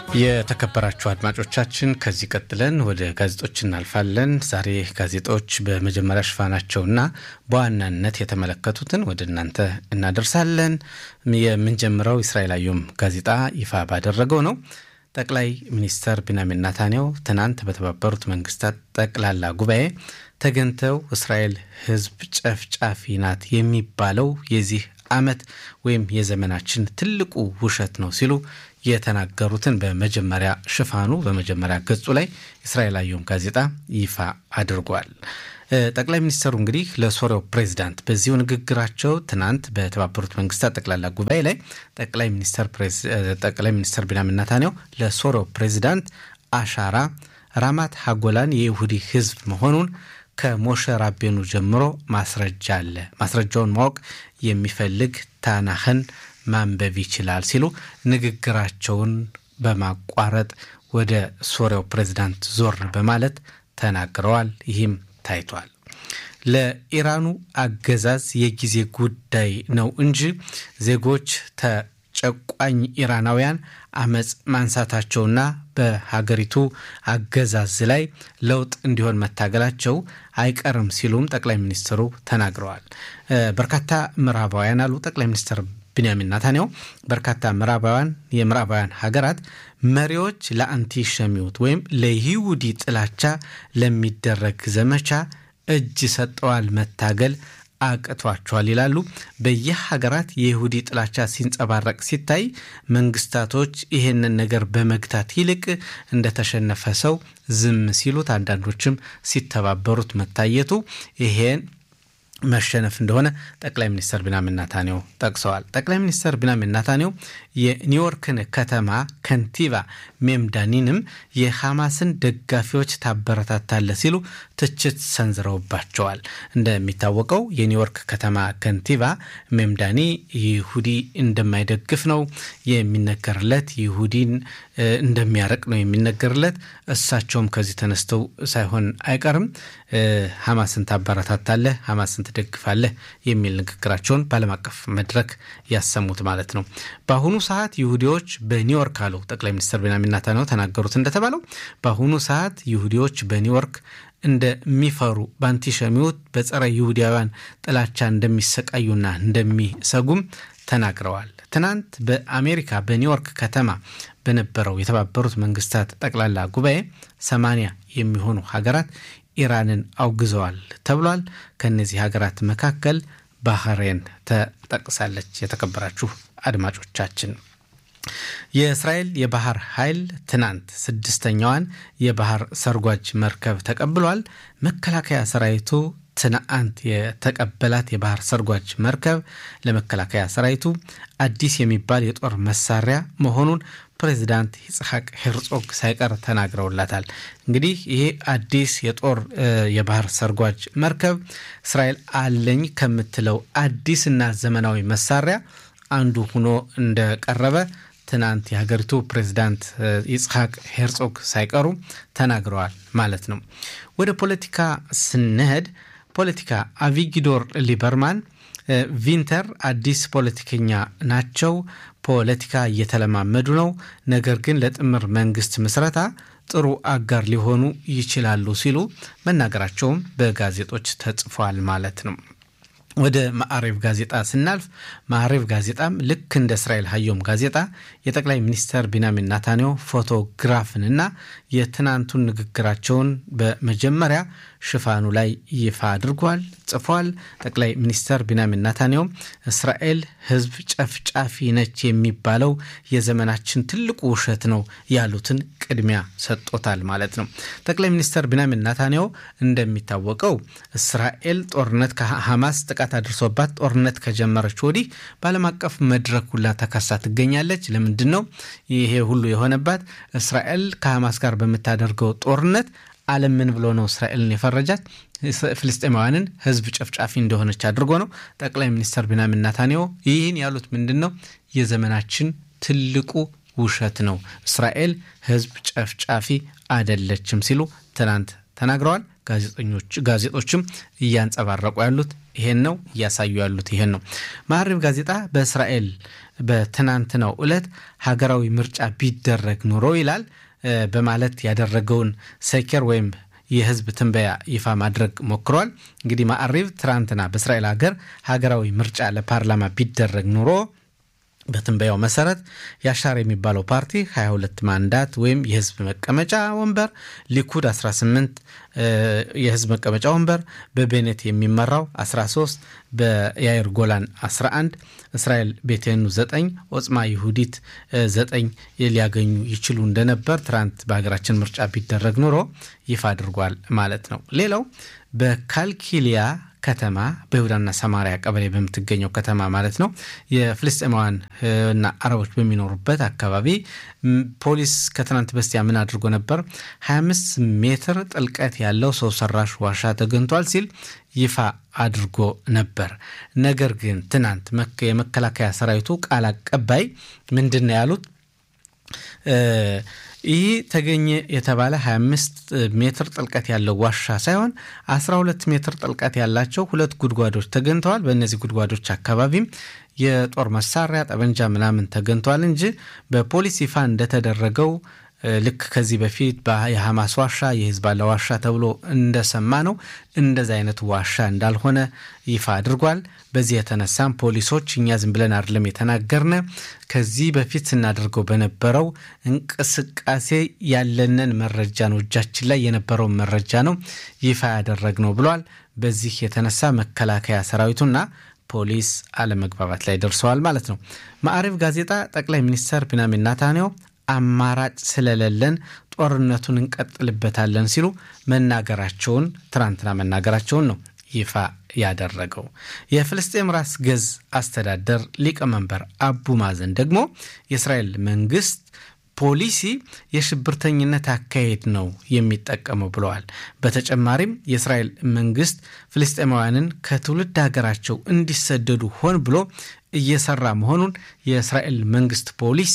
የተከበራችሁ አድማጮቻችን ከዚህ ቀጥለን ወደ ጋዜጦች እናልፋለን። ዛሬ ጋዜጦች በመጀመሪያ ሽፋናቸውና በዋናነት የተመለከቱትን ወደ እናንተ እናደርሳለን። የምንጀምረው እስራኤል አዮም ጋዜጣ ይፋ ባደረገው ነው። ጠቅላይ ሚኒስተር ቢንያሚን ኔታንያሁ ትናንት በተባበሩት መንግስታት ጠቅላላ ጉባኤ ተገኝተው እስራኤል ሕዝብ ጨፍጫፊ ናት የሚባለው የዚህ ዓመት ወይም የዘመናችን ትልቁ ውሸት ነው ሲሉ የተናገሩትን በመጀመሪያ ሽፋኑ በመጀመሪያ ገጹ ላይ እስራኤል አዮም ጋዜጣ ይፋ አድርጓል። ጠቅላይ ሚኒስትሩ እንግዲህ ለሶሪያው ፕሬዚዳንት በዚሁ ንግግራቸው ትናንት በተባበሩት መንግስታት ጠቅላላ ጉባኤ ላይ ጠቅላይ ሚኒስትር ቢንያሚን ኔታንያሁ ለሶሪያው ፕሬዚዳንት አሻራ ራማት ሀጎላን የይሁዲ ህዝብ መሆኑን ከሞሸ ራቤኑ ጀምሮ ማስረጃ አለ። ማስረጃውን ማወቅ የሚፈልግ ታናህን ማንበብ ይችላል ሲሉ ንግግራቸውን በማቋረጥ ወደ ሶሪያው ፕሬዚዳንት ዞር በማለት ተናግረዋል። ይህም ታይቷል። ለኢራኑ አገዛዝ የጊዜ ጉዳይ ነው እንጂ ዜጎች ተጨቋኝ ኢራናውያን አመፅ ማንሳታቸውና በሀገሪቱ አገዛዝ ላይ ለውጥ እንዲሆን መታገላቸው አይቀርም ሲሉም ጠቅላይ ሚኒስትሩ ተናግረዋል። በርካታ ምዕራባውያን አሉ ጠቅላይ ሚኒስትር ቢንያሚን ኔታንያሁ በርካታ ምዕራባውያን የምዕራባውያን ሀገራት መሪዎች ለአንቲሸሚዎት ወይም ለይሁዲ ጥላቻ ለሚደረግ ዘመቻ እጅ ሰጠዋል፣ መታገል አቅቷቸዋል ይላሉ። በየሀገራት የይሁዲ ጥላቻ ሲንጸባረቅ ሲታይ መንግስታቶች ይህንን ነገር በመግታት ይልቅ እንደተሸነፈ ሰው ዝም ሲሉት፣ አንዳንዶችም ሲተባበሩት መታየቱ ይሄን መሸነፍ እንደሆነ ጠቅላይ ሚኒስትር ቢንያሚን ኔታንያሁ ጠቅሰዋል። ጠቅላይ ሚኒስትር ቢንያሚን ኔታንያሁ የኒውዮርክን ከተማ ከንቲባ ሜምዳኒንም የሐማስን ደጋፊዎች ታበረታታለ ሲሉ ትችት ሰንዝረውባቸዋል። እንደሚታወቀው የኒውዮርክ ከተማ ከንቲባ ሜምዳኒ ይሁዲ እንደማይደግፍ ነው የሚነገርለት፣ ይሁዲን እንደሚያረቅ ነው የሚነገርለት። እሳቸውም ከዚህ ተነስተው ሳይሆን አይቀርም ሐማስን ታበረታታለህ፣ ሐማስን ትደግፋለህ የሚል ንግግራቸውን በዓለም አቀፍ መድረክ ያሰሙት ማለት ነው። በአሁኑ ሰዓት ይሁዲዎች በኒውዮርክ አሉ ጠቅላይ ሚኒስትር ቤንያሚን ኔታንያሁ ተናገሩት እንደተባለው በአሁኑ ሰዓት ይሁዲዎች በኒውዮርክ እንደሚፈሩ በአንቲሸሚዎት በጸረ ይሁዳውያን ጥላቻ እንደሚሰቃዩና እንደሚሰጉም ተናግረዋል። ትናንት በአሜሪካ በኒውዮርክ ከተማ በነበረው የተባበሩት መንግስታት ጠቅላላ ጉባኤ ሰማንያ የሚሆኑ ሀገራት ኢራንን አውግዘዋል ተብሏል። ከእነዚህ ሀገራት መካከል ባህሬን ተጠቅሳለች። የተከበራችሁ አድማጮቻችን የእስራኤል የባህር ኃይል ትናንት ስድስተኛዋን የባህር ሰርጓጅ መርከብ ተቀብሏል። መከላከያ ሰራዊቱ ትናንት የተቀበላት የባህር ሰርጓጅ መርከብ ለመከላከያ ሰራዊቱ አዲስ የሚባል የጦር መሳሪያ መሆኑን ፕሬዚዳንት ይስሐቅ ሄርጾግ ሳይቀር ተናግረውላታል። እንግዲህ ይሄ አዲስ የጦር የባህር ሰርጓጅ መርከብ እስራኤል አለኝ ከምትለው አዲስና ዘመናዊ መሳሪያ አንዱ ሆኖ እንደቀረበ ትናንት የሀገሪቱ ፕሬዚዳንት ይስሐቅ ሄርጾግ ሳይቀሩ ተናግረዋል ማለት ነው። ወደ ፖለቲካ ስንሄድ ፖለቲካ አቪጊዶር ሊበርማን ቪንተር አዲስ ፖለቲከኛ ናቸው። ፖለቲካ እየተለማመዱ ነው። ነገር ግን ለጥምር መንግስት ምስረታ ጥሩ አጋር ሊሆኑ ይችላሉ ሲሉ መናገራቸውም በጋዜጦች ተጽፏል ማለት ነው። ወደ ማዕሬቭ ጋዜጣ ስናልፍ ማዕሬቭ ጋዜጣም ልክ እንደ እስራኤል ሀዮም ጋዜጣ የጠቅላይ ሚኒስተር ቢንያሚን ኔታንያሁ ፎቶግራፍንና የትናንቱን ንግግራቸውን በመጀመሪያ ሽፋኑ ላይ ይፋ አድርጓል ጽፏል። ጠቅላይ ሚኒስተር ቢንያሚን ኔታንያሁ እስራኤል ሕዝብ ጨፍጫፊ ነች የሚባለው የዘመናችን ትልቁ ውሸት ነው ያሉትን ቅድሚያ ሰጥቶታል ማለት ነው። ጠቅላይ ሚኒስተር ቢንያሚን ኔታንያሁ እንደሚታወቀው እስራኤል ጦርነት ከሐማስ ጥቃት አድርሶባት ጦርነት ከጀመረች ወዲህ በዓለም አቀፍ መድረክ ሁላ ተከሳ ትገኛለች። ለምንድን ነው ይሄ ሁሉ የሆነባት? እስራኤል ከሐማስ ጋር በምታደርገው ጦርነት ዓለም ምን ብሎ ነው እስራኤልን የፈረጃት? ፍልስጤማውያንን ህዝብ ጨፍጫፊ እንደሆነች አድርጎ ነው። ጠቅላይ ሚኒስተር ቢንያሚን ኔታንያሁ ይህን ያሉት ምንድን ነው? የዘመናችን ትልቁ ውሸት ነው፣ እስራኤል ህዝብ ጨፍጫፊ አይደለችም ሲሉ ትናንት ተናግረዋል። ጋዜጠኞች ጋዜጦችም እያንጸባረቁ ያሉት ይሄን ነው፣ እያሳዩ ያሉት ይሄን ነው። ማዕሪብ ጋዜጣ በእስራኤል በትናንትናው ዕለት ሀገራዊ ምርጫ ቢደረግ ኑሮ ይላል በማለት ያደረገውን ሰኬር ወይም የህዝብ ትንበያ ይፋ ማድረግ ሞክሯል። እንግዲህ ማዕሪብ ትናንትና በእስራኤል ሀገር ሀገራዊ ምርጫ ለፓርላማ ቢደረግ ኑሮ በትንበያው መሰረት ያሻር የሚባለው ፓርቲ 22 ማንዳት ወይም የህዝብ መቀመጫ ወንበር፣ ሊኩድ 18 የህዝብ መቀመጫ ወንበር፣ በቤኔት የሚመራው 13፣ በያይር ጎላን 11፣ እስራኤል ቤቴኑ 9፣ ኦጽማ ይሁዲት 9 ሊያገኙ ይችሉ እንደነበር ትናንት በሀገራችን ምርጫ ቢደረግ ኑሮ ይፋ አድርጓል ማለት ነው። ሌላው በካልኪሊያ ከተማ በይሁዳና ሰማሪያ ቀበሌ በምትገኘው ከተማ ማለት ነው የፍልስጤማውያን እና አረቦች በሚኖሩበት አካባቢ ፖሊስ ከትናንት በስቲያ ምን አድርጎ ነበር? 25 ሜትር ጥልቀት ያለው ሰው ሰራሽ ዋሻ ተገኝቷል ሲል ይፋ አድርጎ ነበር። ነገር ግን ትናንት የመከላከያ ሰራዊቱ ቃል አቀባይ ምንድን ነው ያሉት? ይህ ተገኘ የተባለ 25 ሜትር ጥልቀት ያለው ዋሻ ሳይሆን 12 ሜትር ጥልቀት ያላቸው ሁለት ጉድጓዶች ተገኝተዋል። በእነዚህ ጉድጓዶች አካባቢም የጦር መሳሪያ ጠመንጃ ምናምን ተገኝተዋል እንጂ በፖሊስ ይፋ እንደተደረገው ልክ ከዚህ በፊት የሐማስ ዋሻ የሂዝቦላ ዋሻ ተብሎ እንደሰማ ነው እንደዚ አይነት ዋሻ እንዳልሆነ ይፋ አድርጓል። በዚህ የተነሳም ፖሊሶች እኛ ዝም ብለን አይደለም የተናገርነ ከዚህ በፊት ስናደርገው በነበረው እንቅስቃሴ ያለንን መረጃ ነው እጃችን ላይ የነበረውን መረጃ ነው ይፋ ያደረግነው ብሏል። በዚህ የተነሳ መከላከያ ሰራዊቱና ፖሊስ አለመግባባት ላይ ደርሰዋል ማለት ነው። ማዕሪፍ ጋዜጣ ጠቅላይ ሚኒስተር ቢንያሚን ኔታንያሁ አማራጭ ስለሌለን ጦርነቱን እንቀጥልበታለን ሲሉ መናገራቸውን ትናንትና መናገራቸውን ነው ይፋ ያደረገው። የፍልስጤም ራስ ገዝ አስተዳደር ሊቀመንበር አቡ ማዘን ደግሞ የእስራኤል መንግስት ፖሊሲ የሽብርተኝነት አካሄድ ነው የሚጠቀመው ብለዋል። በተጨማሪም የእስራኤል መንግስት ፍልስጤማውያንን ከትውልድ ሀገራቸው እንዲሰደዱ ሆን ብሎ እየሰራ መሆኑን የእስራኤል መንግስት ፖሊሲ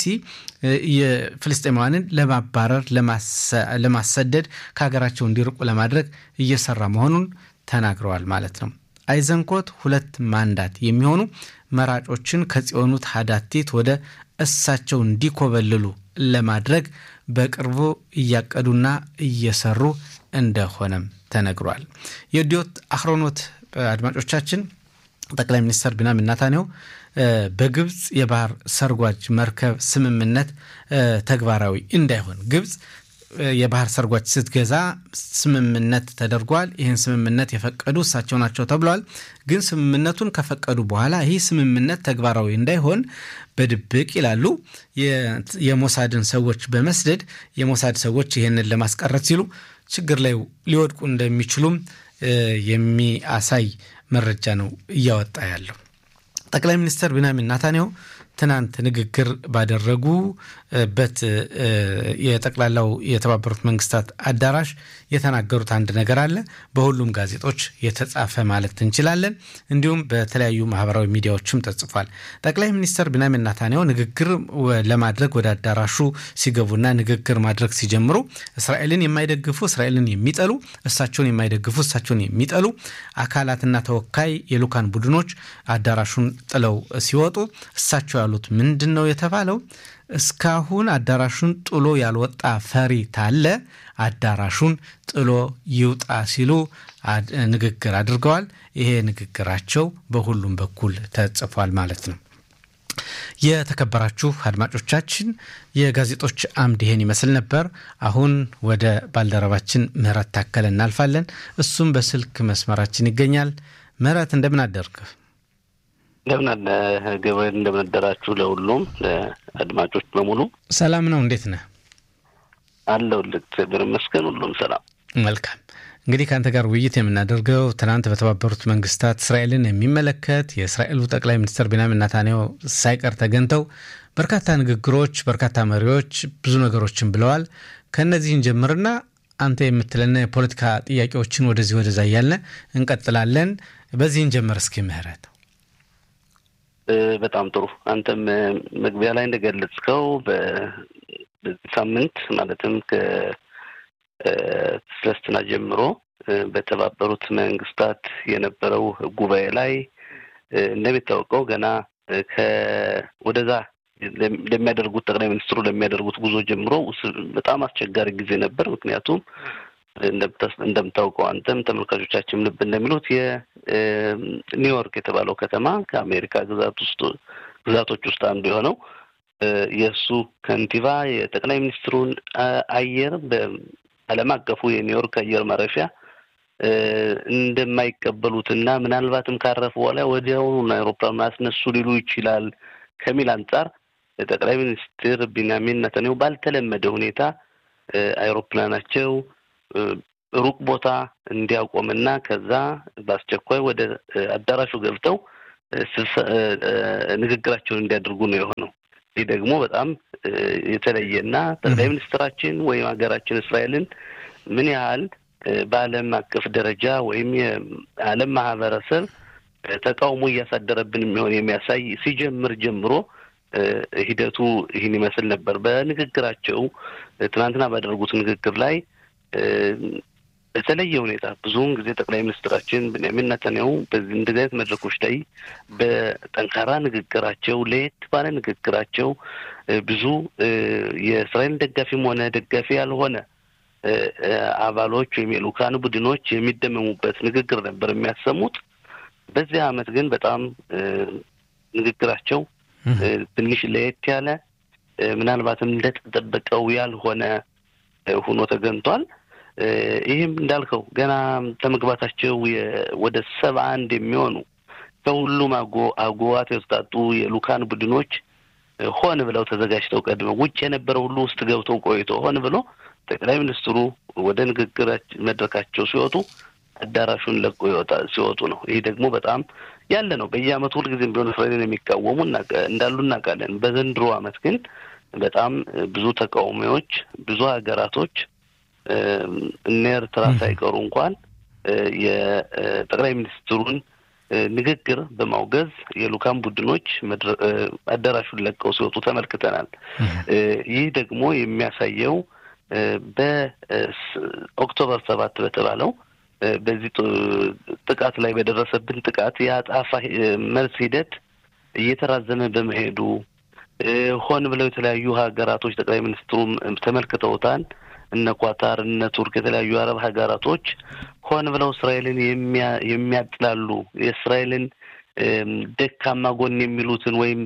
የፍልስጤማውያንን ለማባረር ለማሰደድ ከሀገራቸው እንዲርቁ ለማድረግ እየሰራ መሆኑን ተናግረዋል ማለት ነው። አይዘንኮት ሁለት ማንዳት የሚሆኑ መራጮችን ከጽዮኑት ሀዳቲት ወደ እሳቸው እንዲኮበልሉ ለማድረግ በቅርቡ እያቀዱና እየሰሩ እንደሆነም ተነግሯል። የዲዮት አክሮኖት አድማጮቻችን ጠቅላይ ሚኒስትር ቢንያሚን ኔታንያሁ በግብፅ የባህር ሰርጓጅ መርከብ ስምምነት ተግባራዊ እንዳይሆን ግብፅ የባህር ሰርጓጅ ስትገዛ ስምምነት ተደርጓል። ይህን ስምምነት የፈቀዱ እሳቸው ናቸው ተብለዋል። ግን ስምምነቱን ከፈቀዱ በኋላ ይህ ስምምነት ተግባራዊ እንዳይሆን በድብቅ ይላሉ የሞሳድን ሰዎች በመስደድ የሞሳድ ሰዎች ይህንን ለማስቀረት ሲሉ ችግር ላይ ሊወድቁ እንደሚችሉም የሚያሳይ መረጃ ነው እያወጣ ያለው። ጠቅላይ ሚኒስትር ቢንያሚን ኔታንያሁ ትናንት ንግግር ባደረጉበት የጠቅላላው የተባበሩት መንግስታት አዳራሽ የተናገሩት አንድ ነገር አለ። በሁሉም ጋዜጦች የተጻፈ ማለት እንችላለን። እንዲሁም በተለያዩ ማህበራዊ ሚዲያዎችም ተጽፏል። ጠቅላይ ሚኒስትር ቢንያሚን ኔታንያሁ ንግግር ለማድረግ ወደ አዳራሹ ሲገቡና ንግግር ማድረግ ሲጀምሩ እስራኤልን የማይደግፉ እስራኤልን የሚጠሉ እሳቸውን የማይደግፉ እሳቸውን የሚጠሉ አካላትና ተወካይ የልኡካን ቡድኖች አዳራሹን ጥለው ሲወጡ እሳቸው ያሉት ምንድን ነው የተባለው? እስካሁን አዳራሹን ጥሎ ያልወጣ ፈሪ ታለ አዳራሹን ጥሎ ይውጣ ሲሉ ንግግር አድርገዋል። ይሄ ንግግራቸው በሁሉም በኩል ተጽፏል ማለት ነው። የተከበራችሁ አድማጮቻችን የጋዜጦች አምድ ይሄን ይመስል ነበር። አሁን ወደ ባልደረባችን ምህረት ታከለ እናልፋለን። እሱም በስልክ መስመራችን ይገኛል። ምህረት እንደምን አደርግ? እንደምን አለ ገብርኤል፣ እንደምን አደራችሁ? ለሁሉም ለአድማጮች በሙሉ ሰላም ነው። እንዴት ነህ? አለሁልህ፣ እግዚአብሔር ይመስገን፣ ሁሉም ሰላም። መልካም እንግዲህ ከአንተ ጋር ውይይት የምናደርገው ትናንት በተባበሩት መንግስታት እስራኤልን የሚመለከት የእስራኤሉ ጠቅላይ ሚኒስትር ቢንያሚን ኔታንያሁ ሳይቀር ተገኝተው በርካታ ንግግሮች፣ በርካታ መሪዎች ብዙ ነገሮችን ብለዋል። ከእነዚህን ጀምርና አንተ የምትለና የፖለቲካ ጥያቄዎችን ወደዚህ ወደዛ እያልን እንቀጥላለን። በዚህን ጀምር እስኪ ምህረት። በጣም ጥሩ። አንተም መግቢያ ላይ እንደገለጽከው በዚህ ሳምንት ማለትም ከሰለስትና ጀምሮ በተባበሩት መንግስታት የነበረው ጉባኤ ላይ እንደሚታወቀው ገና ወደዛ ለሚያደርጉት ጠቅላይ ሚኒስትሩ ለሚያደርጉት ጉዞ ጀምሮ በጣም አስቸጋሪ ጊዜ ነበር። ምክንያቱም እንደምታውቀው አንተም ተመልካቾቻችን ልብ እንደሚሉት የኒውዮርክ የተባለው ከተማ ከአሜሪካ ግዛት ውስጥ ግዛቶች ውስጥ አንዱ የሆነው የእሱ ከንቲባ የጠቅላይ ሚኒስትሩን አየር በዓለም አቀፉ የኒውዮርክ አየር ማረፊያ እንደማይቀበሉትና ምናልባትም ካረፉ በኋላ ወዲያውኑ አውሮፕላኑን አስነሱ ሊሉ ይችላል ከሚል አንጻር ጠቅላይ ሚኒስትር ቢንያሚን ነተንያሁ ባልተለመደ ሁኔታ አይሮፕላናቸው ሩቅ ቦታ እንዲያቆምና ከዛ በአስቸኳይ ወደ አዳራሹ ገብተው ንግግራቸውን እንዲያደርጉ ነው የሆነው። ይህ ደግሞ በጣም የተለየና ጠቅላይ ሚኒስትራችን ወይም ሀገራችን እስራኤልን ምን ያህል በዓለም አቀፍ ደረጃ ወይም የዓለም ማህበረሰብ ተቃውሞ እያሳደረብን የሚሆን የሚያሳይ ሲጀምር ጀምሮ ሂደቱ ይህን ይመስል ነበር። በንግግራቸው ትናንትና ባደረጉት ንግግር ላይ በተለየ ሁኔታ ብዙውን ጊዜ ጠቅላይ ሚኒስትራችን ብንያሚን ነተንያሁ በዚህ እንደዚህ አይነት መድረኮች ላይ በጠንካራ ንግግራቸው፣ ለየት ባለ ንግግራቸው ብዙ የእስራኤል ደጋፊም ሆነ ደጋፊ ያልሆነ አባሎች ወይም የልኡካን ቡድኖች የሚደመሙበት ንግግር ነበር የሚያሰሙት። በዚህ ዓመት ግን በጣም ንግግራቸው ትንሽ ለየት ያለ ምናልባትም እንደተጠበቀው ያልሆነ ሆኖ ተገኝቷል። ይህም እንዳልከው ገና ከመግባታቸው ወደ ሰባ አንድ የሚሆኑ ከሁሉም አጎዋት የተውጣጡ የልኡካን ቡድኖች ሆን ብለው ተዘጋጅተው ቀድመው ውጭ የነበረው ሁሉ ውስጥ ገብተው ቆይቶ ሆን ብሎ ጠቅላይ ሚኒስትሩ ወደ ንግግር መድረካቸው ሲወጡ አዳራሹን ለቆ ይወጣ ሲወጡ ነው። ይህ ደግሞ በጣም ያለ ነው። በየዓመቱ ሁልጊዜም ቢሆን እስራኤልን የሚቃወሙ እንዳሉ እናውቃለን። በዘንድሮ ዓመት ግን በጣም ብዙ ተቃዋሚዎች፣ ብዙ ሀገራቶች እነ ኤርትራ ሳይቀሩ እንኳን የጠቅላይ ሚኒስትሩን ንግግር በማውገዝ የልኡካን ቡድኖች አዳራሹን ለቀው ሲወጡ ተመልክተናል። ይህ ደግሞ የሚያሳየው በኦክቶበር ሰባት በተባለው በዚህ ጥቃት ላይ በደረሰብን ጥቃት የአጻፋ መልስ ሂደት እየተራዘመ በመሄዱ ሆን ብለው የተለያዩ ሀገራቶች ጠቅላይ ሚኒስትሩም ተመልክተውታል። እነ ኳታር፣ እነ ቱርክ፣ የተለያዩ አረብ ሀገራቶች ሆን ብለው እስራኤልን የሚያጥላሉ የእስራኤልን ደካማ ጎን የሚሉትን ወይም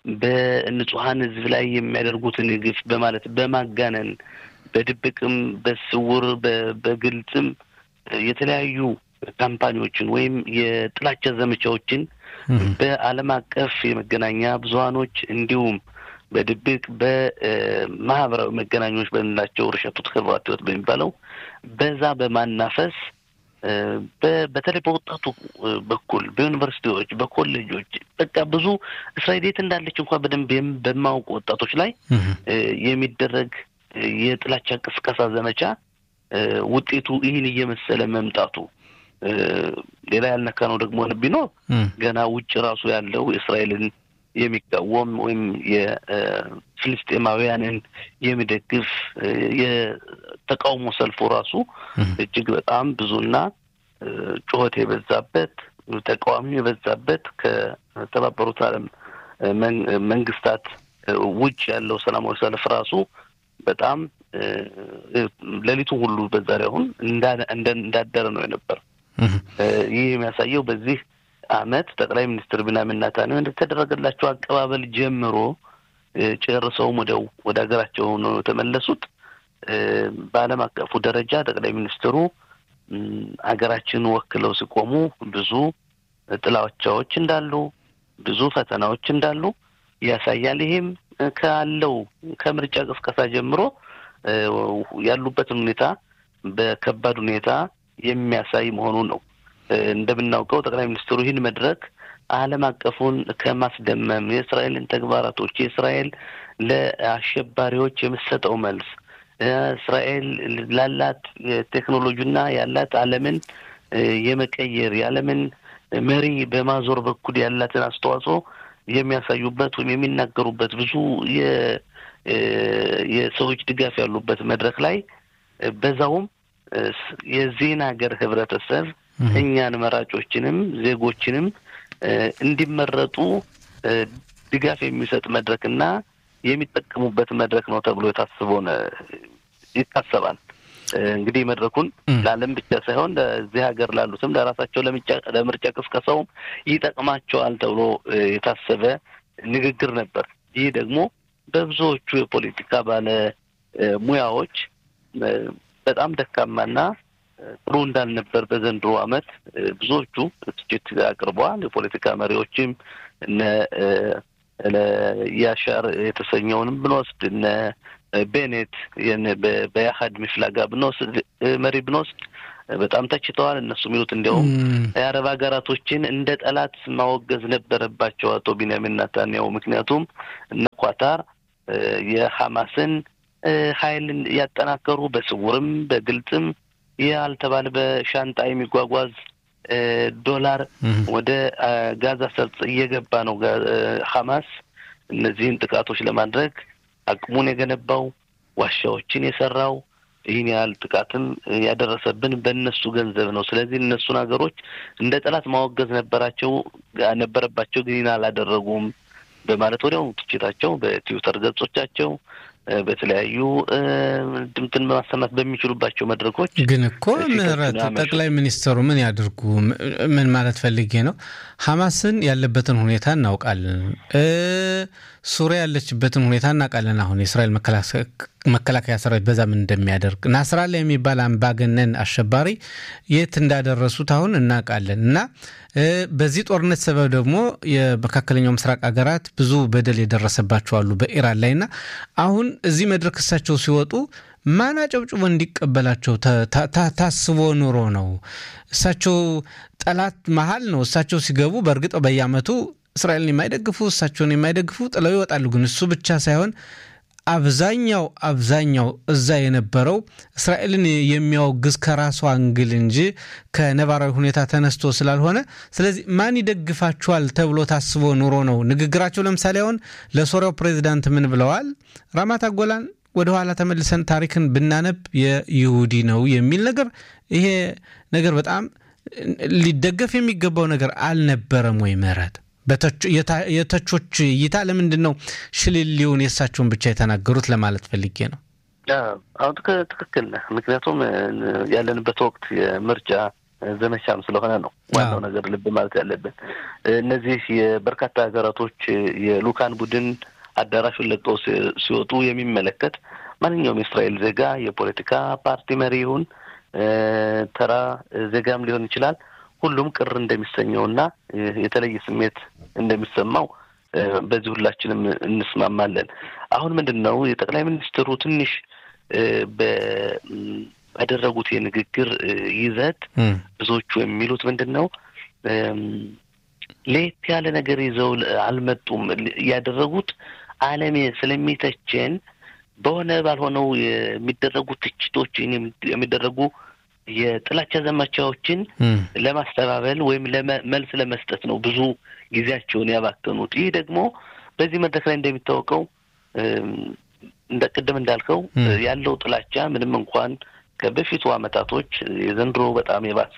በንጹሐን ሕዝብ ላይ የሚያደርጉትን ግፍ በማለት በማጋነን በድብቅም በስውር በግልጽም የተለያዩ ካምፓኒዎችን ወይም የጥላቻ ዘመቻዎችን በዓለም አቀፍ የመገናኛ ብዙሀኖች እንዲሁም በድብቅ በማህበራዊ መገናኛዎች በምንላቸው ርሸቱት ክብራት ህይወት በሚባለው በዛ በማናፈስ በተለይ በወጣቱ በኩል በዩኒቨርሲቲዎች፣ በኮሌጆች በቃ ብዙ እስራኤል የት እንዳለች እንኳን በደንብ በማያውቁ ወጣቶች ላይ የሚደረግ የጥላቻ ቅስቀሳ ዘመቻ ውጤቱ ይህን እየመሰለ መምጣቱ ሌላ ያልነካ ነው ደግሞ ቢኖር ገና ውጭ ራሱ ያለው እስራኤልን የሚቃወም ወይም የፍልስጤማውያንን የሚደግፍ የተቃውሞ ሰልፉ ራሱ እጅግ በጣም ብዙና ጩኸት የበዛበት ተቃዋሚ የበዛበት ከተባበሩት ዓለም መንግስታት ውጭ ያለው ሰላማዊ ሰልፍ ራሱ በጣም ሌሊቱን ሁሉ በዛ ላይ አሁን እንዳደረ ነው የነበር። ይህ የሚያሳየው በዚህ አመት ጠቅላይ ሚኒስትር ቢንያሚን ኔታንያሁ እንደተደረገላቸው አቀባበል ጀምሮ ጨርሰውም ወደው ወደ ሀገራቸው ነው የተመለሱት። በዓለም አቀፉ ደረጃ ጠቅላይ ሚኒስትሩ ሀገራችን ወክለው ሲቆሙ ብዙ ጥላቻዎች እንዳሉ፣ ብዙ ፈተናዎች እንዳሉ ያሳያል። ይሄም ካለው ከምርጫ ቅስቀሳ ጀምሮ ያሉበትን ሁኔታ በከባድ ሁኔታ የሚያሳይ መሆኑ ነው። እንደምናውቀው ጠቅላይ ሚኒስትሩ ይህን መድረክ ዓለም አቀፉን ከማስደመም የእስራኤልን ተግባራቶች የእስራኤል ለአሸባሪዎች የምትሰጠው መልስ እስራኤል ላላት የቴክኖሎጂና ያላት ዓለምን የመቀየር የዓለምን መሪ በማዞር በኩል ያላትን አስተዋጽኦ የሚያሳዩበት ወይም የሚናገሩበት ብዙ የሰዎች ድጋፍ ያሉበት መድረክ ላይ በዛውም የዚህን ሀገር ህብረተሰብ እኛን መራጮችንም ዜጎችንም እንዲመረጡ ድጋፍ የሚሰጥ መድረክና የሚጠቀሙበት መድረክ ነው ተብሎ የታስቦ ይታሰባል። እንግዲህ መድረኩን ለዓለም ብቻ ሳይሆን ለዚህ ሀገር ላሉትም ለራሳቸው ለምርጫ ቅስቀሳውም ይጠቅማቸዋል ተብሎ የታሰበ ንግግር ነበር። ይህ ደግሞ በብዙዎቹ የፖለቲካ ባለ ሙያዎች በጣም ደካማና ጥሩ እንዳልነበር በዘንድሮ ዓመት ብዙዎቹ ትችት አቅርበዋል። የፖለቲካ መሪዎችም እነ ያሻር የተሰኘውንም ብንወስድ እነ ቤኔት በያሀድ ሚፍላጋ ብንወስድ መሪ ብንወስድ በጣም ተችተዋል። እነሱ የሚሉት እንዲያውም የአረብ ሀገራቶችን እንደ ጠላት ማወገዝ ነበረባቸው አቶ ቢንያሚን ናታንያሁ። ምክንያቱም እነ ኳታር የሐማስን ኃይልን ያጠናከሩ በስውርም በግልጽም ያልተባለ በሻንጣ የሚጓጓዝ ዶላር ወደ ጋዛ ሰርጥ እየገባ ነው። ሐማስ እነዚህን ጥቃቶች ለማድረግ አቅሙን የገነባው ዋሻዎችን የሰራው ይህን ያህል ጥቃትም ያደረሰብን በእነሱ ገንዘብ ነው። ስለዚህ እነሱን ሀገሮች እንደ ጠላት ማወገዝ ነበራቸው ነበረባቸው፣ ግን አላደረጉም በማለት ወዲያውኑ ትችታቸው በትዊተር ገጾቻቸው በተለያዩ ድምፅን ማሰማት በሚችሉባቸው መድረኮች ግን እኮ ምህረቱ ጠቅላይ ሚኒስትሩ ምን ያድርጉ? ምን ማለት ፈልጌ ነው፣ ሐማስን ያለበትን ሁኔታ እናውቃለን። ሱሪያ ያለችበትን ሁኔታ እናውቃለን። አሁን የእስራኤል መከላከያ ሰራዊት በዛ ምን እንደሚያደርግ ናስራላ የሚባል አምባገነን አሸባሪ የት እንዳደረሱት አሁን እናውቃለን። እና በዚህ ጦርነት ሰበብ ደግሞ የመካከለኛው ምስራቅ ሀገራት ብዙ በደል የደረሰባቸው አሉ በኢራን ላይ እና አሁን እዚህ መድረክ እሳቸው ሲወጡ ማን አጨብጭቦ እንዲቀበላቸው ታስቦ ኑሮ ነው? እሳቸው ጠላት መሀል ነው። እሳቸው ሲገቡ በእርግጥ በየዓመቱ እስራኤልን የማይደግፉ እሳቸውን የማይደግፉ ጥለው ይወጣሉ። ግን እሱ ብቻ ሳይሆን አብዛኛው አብዛኛው እዛ የነበረው እስራኤልን የሚያወግዝ ከራሱ አንግል እንጂ ከነባራዊ ሁኔታ ተነስቶ ስላልሆነ፣ ስለዚህ ማን ይደግፋችኋል ተብሎ ታስቦ ኑሮ ነው ንግግራቸው። ለምሳሌ አሁን ለሶሪያው ፕሬዚዳንት ምን ብለዋል? ራማት አጎላን ወደ ኋላ ተመልሰን ታሪክን ብናነብ የይሁዲ ነው የሚል ነገር ይሄ ነገር በጣም ሊደገፍ የሚገባው ነገር አልነበረም ወይ ምህረት? የተቾች እይታ ለምንድን ነው ሽልሊውን የእሳቸውን ብቻ የተናገሩት ለማለት ፈልጌ ነው። አሁን ትክክል ነህ። ምክንያቱም ያለንበት ወቅት የምርጫ ዘመቻም ስለሆነ ነው ዋናው ነገር ልብ ማለት ያለብን። እነዚህ የበርካታ ሀገራቶች የልኡካን ቡድን አዳራሹን ለቀው ሲወጡ የሚመለከት ማንኛውም የእስራኤል ዜጋ የፖለቲካ ፓርቲ መሪ ይሁን ተራ ዜጋም ሊሆን ይችላል ሁሉም ቅር እንደሚሰኘውና የተለየ ስሜት እንደሚሰማው በዚህ ሁላችንም እንስማማለን። አሁን ምንድን ነው የጠቅላይ ሚኒስትሩ ትንሽ ባደረጉት የንግግር ይዘት ብዙዎቹ የሚሉት ምንድን ነው ለየት ያለ ነገር ይዘው አልመጡም። ያደረጉት ዓለም ስለሚተቸን በሆነ ባልሆነው የሚደረጉ ትችቶች የሚደረጉ የጥላቻ ዘመቻዎችን ለማስተባበል ወይም መልስ ለመስጠት ነው ብዙ ጊዜያቸውን ያባከኑት። ይህ ደግሞ በዚህ መድረክ ላይ እንደሚታወቀው እንደ ቅድም እንዳልከው ያለው ጥላቻ ምንም እንኳን ከበፊቱ ዓመታቶች የዘንድሮ በጣም የባሰ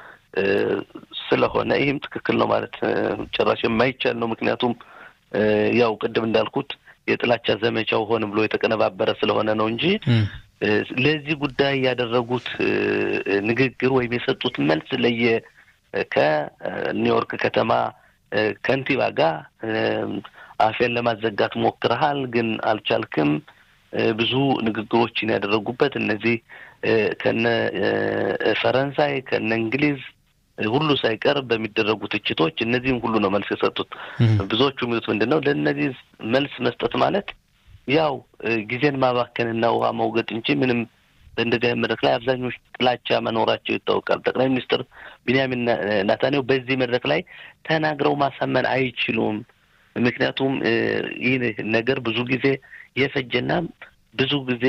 ስለሆነ ይህም ትክክል ነው ማለት ጭራሽ የማይቻል ነው። ምክንያቱም ያው ቅድም እንዳልኩት የጥላቻ ዘመቻው ሆን ብሎ የተቀነባበረ ስለሆነ ነው እንጂ ለዚህ ጉዳይ ያደረጉት ንግግር ወይም የሰጡት መልስ ለየ ከኒውዮርክ ከተማ ከንቲባ ጋር አፌን ለማዘጋት ሞክረሃል፣ ግን አልቻልክም። ብዙ ንግግሮችን ያደረጉበት እነዚህ ከነ ፈረንሳይ ከነ እንግሊዝ ሁሉ ሳይቀር በሚደረጉ ትችቶች እነዚህም ሁሉ ነው መልስ የሰጡት። ብዙዎቹ የሚሉት ምንድን ነው ለእነዚህ መልስ መስጠት ማለት ያው ጊዜን ማባከንና ውሃ መውገጥ እንጂ ምንም በእንደዚህ መድረክ ላይ አብዛኞች ጥላቻ መኖራቸው ይታወቃል። ጠቅላይ ሚኒስትር ቢንያሚን ናታንያሁ በዚህ መድረክ ላይ ተናግረው ማሳመን አይችሉም። ምክንያቱም ይህ ነገር ብዙ ጊዜ የፈጀና ብዙ ጊዜ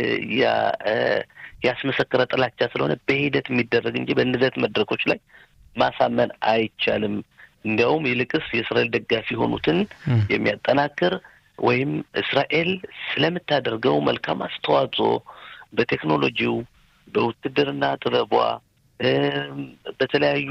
ያስመሰከረ ጥላቻ ስለሆነ በሂደት የሚደረግ እንጂ በእነዚህ መድረኮች ላይ ማሳመን አይቻልም። እንዲያውም ይልቅስ የእስራኤል ደጋፊ የሆኑትን የሚያጠናክር ወይም እስራኤል ስለምታደርገው መልካም አስተዋጽኦ በቴክኖሎጂው፣ በውትድርና ጥበቧ በተለያዩ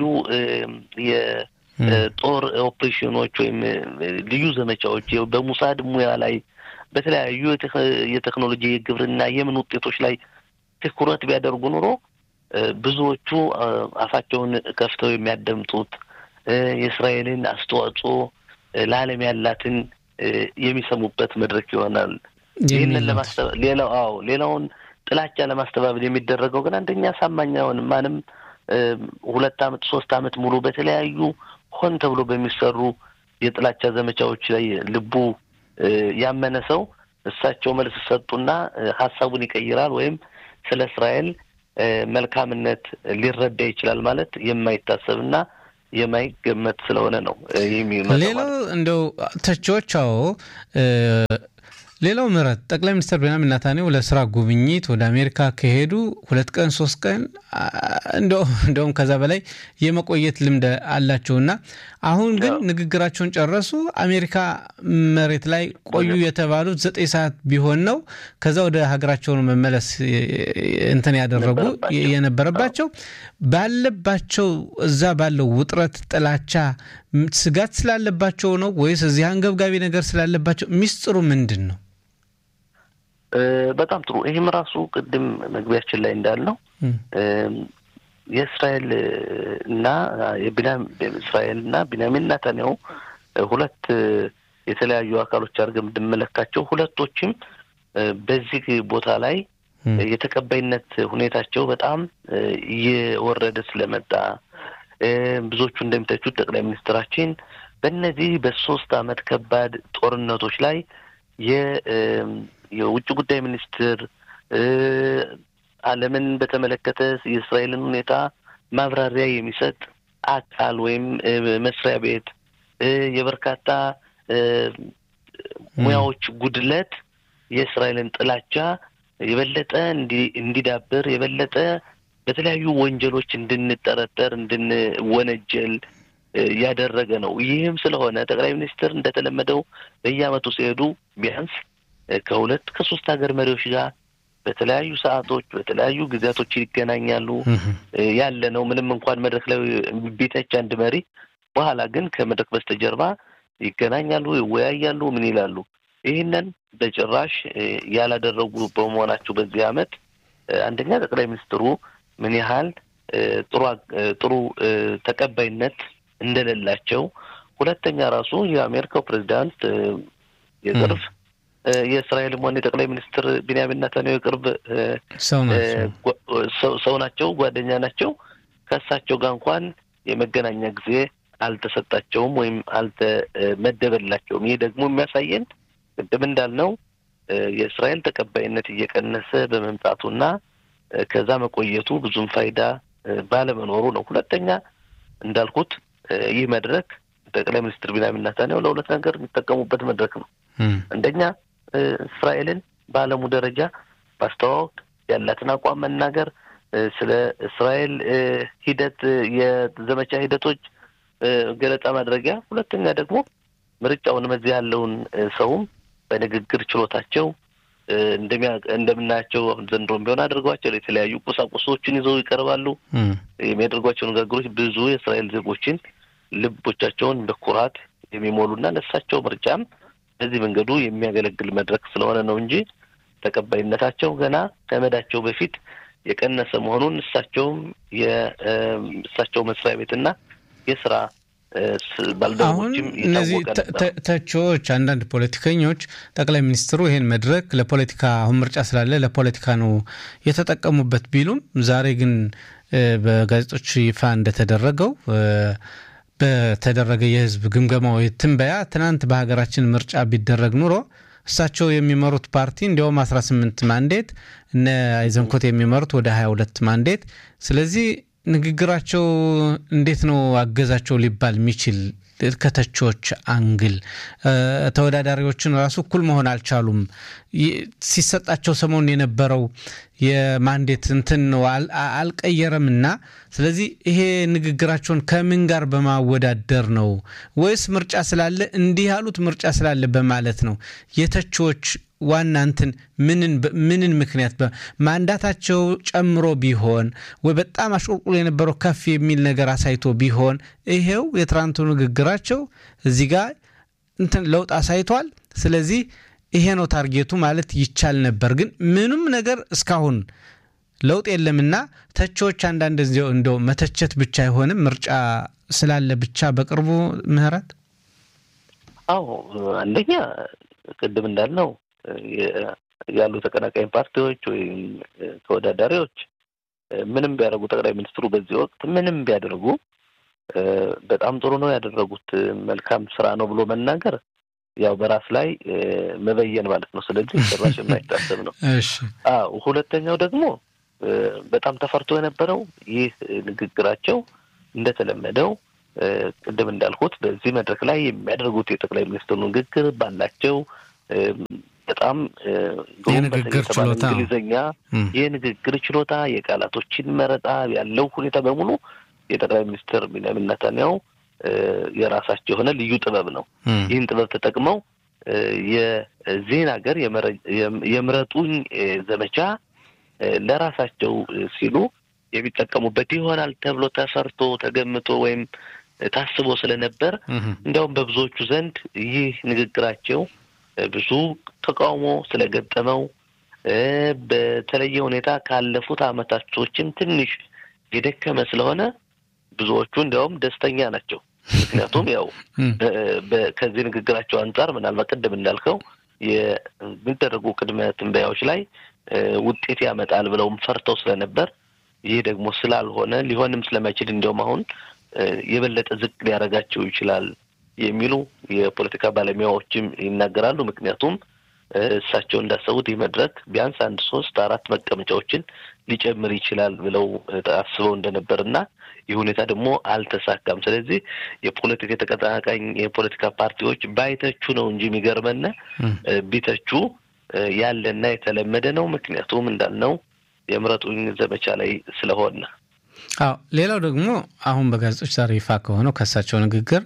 የጦር ኦፕሬሽኖች ወይም ልዩ ዘመቻዎች በሙሳድ ሙያ ላይ በተለያዩ የቴክኖሎጂ የግብርና የምን ውጤቶች ላይ ትኩረት ቢያደርጉ ኑሮ ብዙዎቹ አፋቸውን ከፍተው የሚያደምጡት የእስራኤልን አስተዋጽኦ ለዓለም ያላትን የሚሰሙበት መድረክ ይሆናል። ይህንን ለማስተባ ሌላው አዎ ሌላውን ጥላቻ ለማስተባበል የሚደረገው ግን አንደኛ አሳማኝ አይሆንም። ማንም ሁለት አመት ሶስት አመት ሙሉ በተለያዩ ሆን ተብሎ በሚሰሩ የጥላቻ ዘመቻዎች ላይ ልቡ ያመነ ሰው እሳቸው መልስ ሰጡና ሀሳቡን ይቀይራል ወይም ስለ እስራኤል መልካምነት ሊረዳ ይችላል ማለት የማይታሰብና የማይገመት ስለሆነ ነው የሚመጣው። ሌላው እንደው ተቺዎች አዎ ሌላው ምረት ጠቅላይ ሚኒስትር ቤንያሚን ኔታንያሁ ለስራ ጉብኝት ወደ አሜሪካ ከሄዱ ሁለት ቀን ሶስት ቀን እንደውም ከዛ በላይ የመቆየት ልምድ አላቸውና አሁን ግን ንግግራቸውን ጨረሱ። አሜሪካ መሬት ላይ ቆዩ የተባሉት ዘጠኝ ሰዓት ቢሆን ነው። ከዛ ወደ ሀገራቸውን መመለስ እንትን ያደረጉ የነበረባቸው ባለባቸው እዛ ባለው ውጥረት፣ ጥላቻ፣ ስጋት ስላለባቸው ነው ወይስ እዚህ አንገብጋቢ ነገር ስላለባቸው? ሚስጥሩ ምንድን ነው? በጣም ጥሩ። ይህም ራሱ ቅድም መግቢያችን ላይ እንዳልነው የእስራኤል እና እስራኤል እና ቢንያሚን ኔታንያሁ ሁለት የተለያዩ አካሎች አድርገን ብንመለካቸው ሁለቶችም በዚህ ቦታ ላይ የተቀባይነት ሁኔታቸው በጣም እየወረደ ስለመጣ ብዙዎቹ እንደሚተቹት ጠቅላይ ሚኒስትራችን በእነዚህ በሶስት አመት ከባድ ጦርነቶች ላይ የውጭ ጉዳይ ሚኒስትር ዓለምን በተመለከተ የእስራኤልን ሁኔታ ማብራሪያ የሚሰጥ አካል ወይም መስሪያ ቤት የበርካታ ሙያዎች ጉድለት የእስራኤልን ጥላቻ የበለጠ እንዲዳብር የበለጠ በተለያዩ ወንጀሎች እንድንጠረጠር እንድንወነጀል ያደረገ ነው። ይህም ስለሆነ ጠቅላይ ሚኒስትር እንደተለመደው በየዓመቱ ሲሄዱ ቢያንስ ከሁለት ከሶስት ሀገር መሪዎች ጋር በተለያዩ ሰዓቶች በተለያዩ ጊዜያቶች ይገናኛሉ ያለ ነው። ምንም እንኳን መድረክ ላይ ቤተች አንድ መሪ በኋላ ግን ከመድረክ በስተጀርባ ይገናኛሉ፣ ይወያያሉ፣ ምን ይላሉ። ይህንን በጭራሽ ያላደረጉ በመሆናቸው በዚህ ዓመት አንደኛ ጠቅላይ ሚኒስትሩ ምን ያህል ጥሩ ጥሩ ተቀባይነት እንደሌላቸው፣ ሁለተኛ ራሱ የአሜሪካው ፕሬዚዳንት የቅርብ የእስራኤልም ሆነ የጠቅላይ ሚኒስትር ቢንያሚን ኔታንያሁ የቅርብ ሰው ናቸው፣ ጓደኛ ናቸው። ከእሳቸው ጋር እንኳን የመገናኛ ጊዜ አልተሰጣቸውም ወይም አልተመደበላቸውም። ይህ ደግሞ የሚያሳየን ቅድም እንዳልነው የእስራኤል ተቀባይነት እየቀነሰ በመምጣቱና ከዛ መቆየቱ ብዙም ፋይዳ ባለመኖሩ ነው። ሁለተኛ እንዳልኩት ይህ መድረክ ጠቅላይ ሚኒስትር ቢንያሚን ኔታንያሁ ለሁለት ነገር የሚጠቀሙበት መድረክ ነው። አንደኛ እስራኤልን በዓለሙ ደረጃ ማስተዋወቅ፣ ያላትን አቋም መናገር፣ ስለ እስራኤል ሂደት የዘመቻ ሂደቶች ገለጻ ማድረጊያ። ሁለተኛ ደግሞ ምርጫውን እዚህ ያለውን ሰውም በንግግር ችሎታቸው እንደምናያቸው ዘንድሮም ቢሆን አድርገዋቸው የተለያዩ ቁሳቁሶችን ይዘው ይቀርባሉ። የሚያደርጓቸው ንግግሮች ብዙ የእስራኤል ዜጎችን ልቦቻቸውን በኩራት የሚሞሉና ለእሳቸው ምርጫም በዚህ መንገዱ የሚያገለግል መድረክ ስለሆነ ነው እንጂ ተቀባይነታቸው ገና ከመዳቸው በፊት የቀነሰ መሆኑን እሳቸውም የእሳቸው መስሪያ ቤትና የስራ አሁን እነዚህ ተቺዎች፣ አንዳንድ ፖለቲከኞች ጠቅላይ ሚኒስትሩ ይሄን መድረክ ለፖለቲካ አሁን ምርጫ ስላለ ለፖለቲካ ነው የተጠቀሙበት ቢሉም ዛሬ ግን በጋዜጦች ይፋ እንደተደረገው በተደረገ የህዝብ ግምገማዊ ትንበያ ትናንት በሀገራችን ምርጫ ቢደረግ ኑሮ እሳቸው የሚመሩት ፓርቲ እንዲያውም 18 ማንዴት እነ አይዘንኮት የሚመሩት ወደ 22 ማንዴት ስለዚህ ንግግራቸው እንዴት ነው አገዛቸው ሊባል የሚችል? ከተቾች አንግል ተወዳዳሪዎችን ራሱ እኩል መሆን አልቻሉም። ሲሰጣቸው ሰሞኑን የነበረው የማንዴት እንትን ነው አልቀየረም እና ስለዚህ ይሄ ንግግራቸውን ከምን ጋር በማወዳደር ነው ወይስ ምርጫ ስላለ እንዲህ ያሉት ምርጫ ስላለ በማለት ነው? የተቺዎች ዋና እንትን ምንን ምክንያት ማንዳታቸው ጨምሮ ቢሆን ወይ በጣም አሽቆልቁሎ የነበረው ከፍ የሚል ነገር አሳይቶ ቢሆን ይሄው የትራንቱ ንግግራቸው እዚህ ጋር እንትን ለውጥ አሳይቷል። ስለዚህ ይሄ ነው ታርጌቱ ማለት ይቻል ነበር። ግን ምንም ነገር እስካሁን ለውጥ የለምና ተቺዎች አንዳንድ እንደው መተቸት ብቻ አይሆንም ምርጫ ስላለ ብቻ በቅርቡ ምህረት አዎ አንደኛ ቅድም እንዳልነው ያሉ ተቀናቃኝ ፓርቲዎች ወይም ተወዳዳሪዎች ምንም ቢያደርጉ ጠቅላይ ሚኒስትሩ በዚህ ወቅት ምንም ቢያደርጉ በጣም ጥሩ ነው ያደረጉት መልካም ስራ ነው ብሎ መናገር ያው በራስ ላይ መበየን ማለት ነው። ስለዚህ ጭራሽ የማይታሰብ ነው። አዎ ሁለተኛው ደግሞ በጣም ተፈርቶ የነበረው ይህ ንግግራቸው እንደተለመደው ቅድም እንዳልኩት በዚህ መድረክ ላይ የሚያደርጉት የጠቅላይ ሚኒስትሩ ንግግር ባላቸው በጣም የንግግር ችሎታ እንግሊዝኛ የንግግር ችሎታ የቃላቶችን መረጣ ያለው ሁኔታ በሙሉ የጠቅላይ ሚኒስትር ቢንያሚን ኔታንያሁ የራሳቸው የሆነ ልዩ ጥበብ ነው። ይህን ጥበብ ተጠቅመው የዚህን ሀገር የምረጡኝ ዘመቻ ለራሳቸው ሲሉ የሚጠቀሙበት ይሆናል ተብሎ ተፈርቶ ተገምቶ ወይም ታስቦ ስለነበር እንዲያውም በብዙዎቹ ዘንድ ይህ ንግግራቸው ብዙ ተቃውሞ ስለገጠመው በተለየ ሁኔታ ካለፉት አመታቶችም ትንሽ የደከመ ስለሆነ ብዙዎቹ እንዲያውም ደስተኛ ናቸው። ምክንያቱም ያው ከዚህ ንግግራቸው አንጻር ምናልባት ቅድም እንዳልከው የሚደረጉ ቅድመ ትንበያዎች ላይ ውጤት ያመጣል ብለውም ፈርተው ስለነበር ይህ ደግሞ ስላልሆነ ሊሆንም ስለማይችል እንዲያውም አሁን የበለጠ ዝቅ ሊያደርጋቸው ይችላል የሚሉ የፖለቲካ ባለሙያዎችም ይናገራሉ። ምክንያቱም እሳቸው እንዳሰቡት ይህ መድረክ ቢያንስ አንድ ሶስት አራት መቀመጫዎችን ሊጨምር ይችላል ብለው አስበው እንደነበር እና ይህ ሁኔታ ደግሞ አልተሳካም። ስለዚህ የፖለቲካ የተቀናቃኝ የፖለቲካ ፓርቲዎች ባይተቹ ነው እንጂ የሚገርመን ቢተቹ ያለና የተለመደ ነው። ምክንያቱም እንዳልነው የምረጡኝ ዘመቻ ላይ ስለሆነ። አዎ ሌላው ደግሞ አሁን በጋዜጦች ዛሬ ይፋ ከሆነው ከእሳቸው ንግግር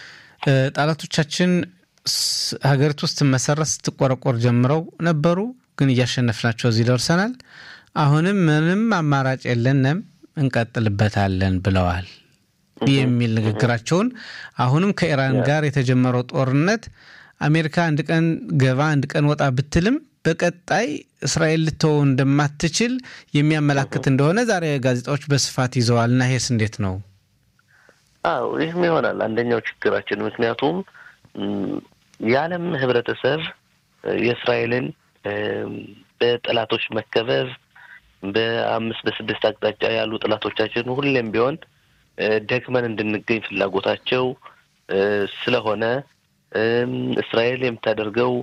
ጠላቶቻችን ሀገሪቱ ውስጥ ስትመሰረት ስትቆረቆር ጀምረው ነበሩ፣ ግን እያሸነፍናቸው እዚህ ደርሰናል። አሁንም ምንም አማራጭ የለንም እንቀጥልበታለን ብለዋል የሚል ንግግራቸውን አሁንም ከኢራን ጋር የተጀመረው ጦርነት አሜሪካ አንድ ቀን ገባ አንድ ቀን ወጣ ብትልም በቀጣይ እስራኤል ልትወው እንደማትችል የሚያመላክት እንደሆነ ዛሬ ጋዜጣዎች በስፋት ይዘዋል። እና ይሄስ እንዴት ነው? አዎ ይህም ይሆናል አንደኛው ችግራችን። ምክንያቱም የዓለም ሕብረተሰብ የእስራኤልን በጠላቶች መከበብ በአምስት በስድስት አቅጣጫ ያሉ ጠላቶቻችን ሁሌም ቢሆን ደክመን እንድንገኝ ፍላጎታቸው ስለሆነ እስራኤል የምታደርገው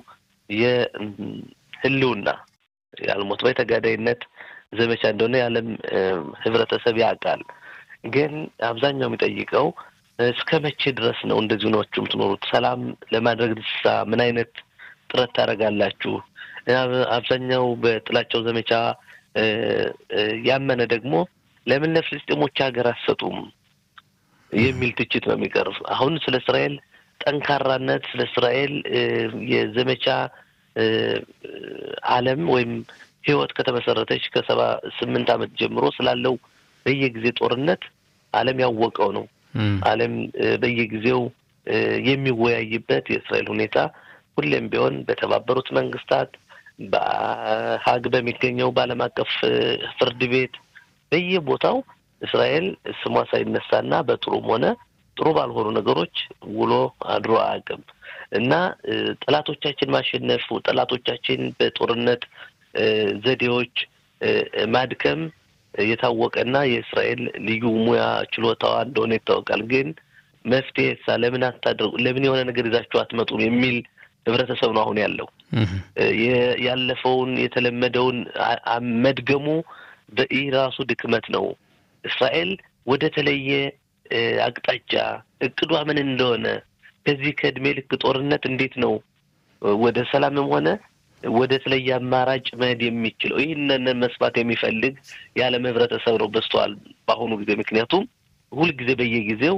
የህልውና ያልሞት ባይ ተጋዳይነት ዘመቻ እንደሆነ የዓለም ህብረተሰብ ያውቃል። ግን አብዛኛው የሚጠይቀው እስከ መቼ ድረስ ነው እንደዚሁ ናችሁ የምትኖሩት? ሰላም ለማድረግ ድሳ ምን አይነት ጥረት ታደርጋላችሁ? አብዛኛው በጥላቸው ዘመቻ ያመነ ደግሞ ለምን ለፍልስጤሞች ሀገር አትሰጡም የሚል ትችት ነው የሚቀርብ። አሁን ስለ እስራኤል ጠንካራነት ስለ እስራኤል የዘመቻ ዓለም ወይም ህይወት ከተመሰረተች ከሰባ ስምንት ዓመት ጀምሮ ስላለው በየጊዜ ጦርነት ዓለም ያወቀው ነው። ዓለም በየጊዜው የሚወያይበት የእስራኤል ሁኔታ ሁሌም ቢሆን በተባበሩት መንግስታት በሀግ በሚገኘው በዓለም አቀፍ ፍርድ ቤት በየቦታው እስራኤል ስሟ ሳይነሳና በጥሩም ሆነ ጥሩ ባልሆኑ ነገሮች ውሎ አድሮ አያውቅም እና ጠላቶቻችን ማሸነፍ ጠላቶቻችን በጦርነት ዘዴዎች ማድከም የታወቀና የእስራኤል ልዩ ሙያ ችሎታዋ እንደሆነ ይታወቃል። ግን መፍትሄ ሳ ለምን አታደርጉ ለምን የሆነ ነገር ይዛችሁ አትመጡም የሚል ህብረተሰብ ነው አሁን ያለው። ያለፈውን የተለመደውን መድገሙ በኢ ራሱ ድክመት ነው። እስራኤል ወደ ተለየ አቅጣጫ እቅዷ ምን እንደሆነ ከዚህ ከእድሜ ልክ ጦርነት እንዴት ነው ወደ ሰላምም ሆነ ወደ ተለየ አማራጭ መሄድ የሚችለው ይህንን መስፋት የሚፈልግ የዓለም ህብረተሰብ ነው በዝተዋል በአሁኑ ጊዜ። ምክንያቱም ሁልጊዜ በየጊዜው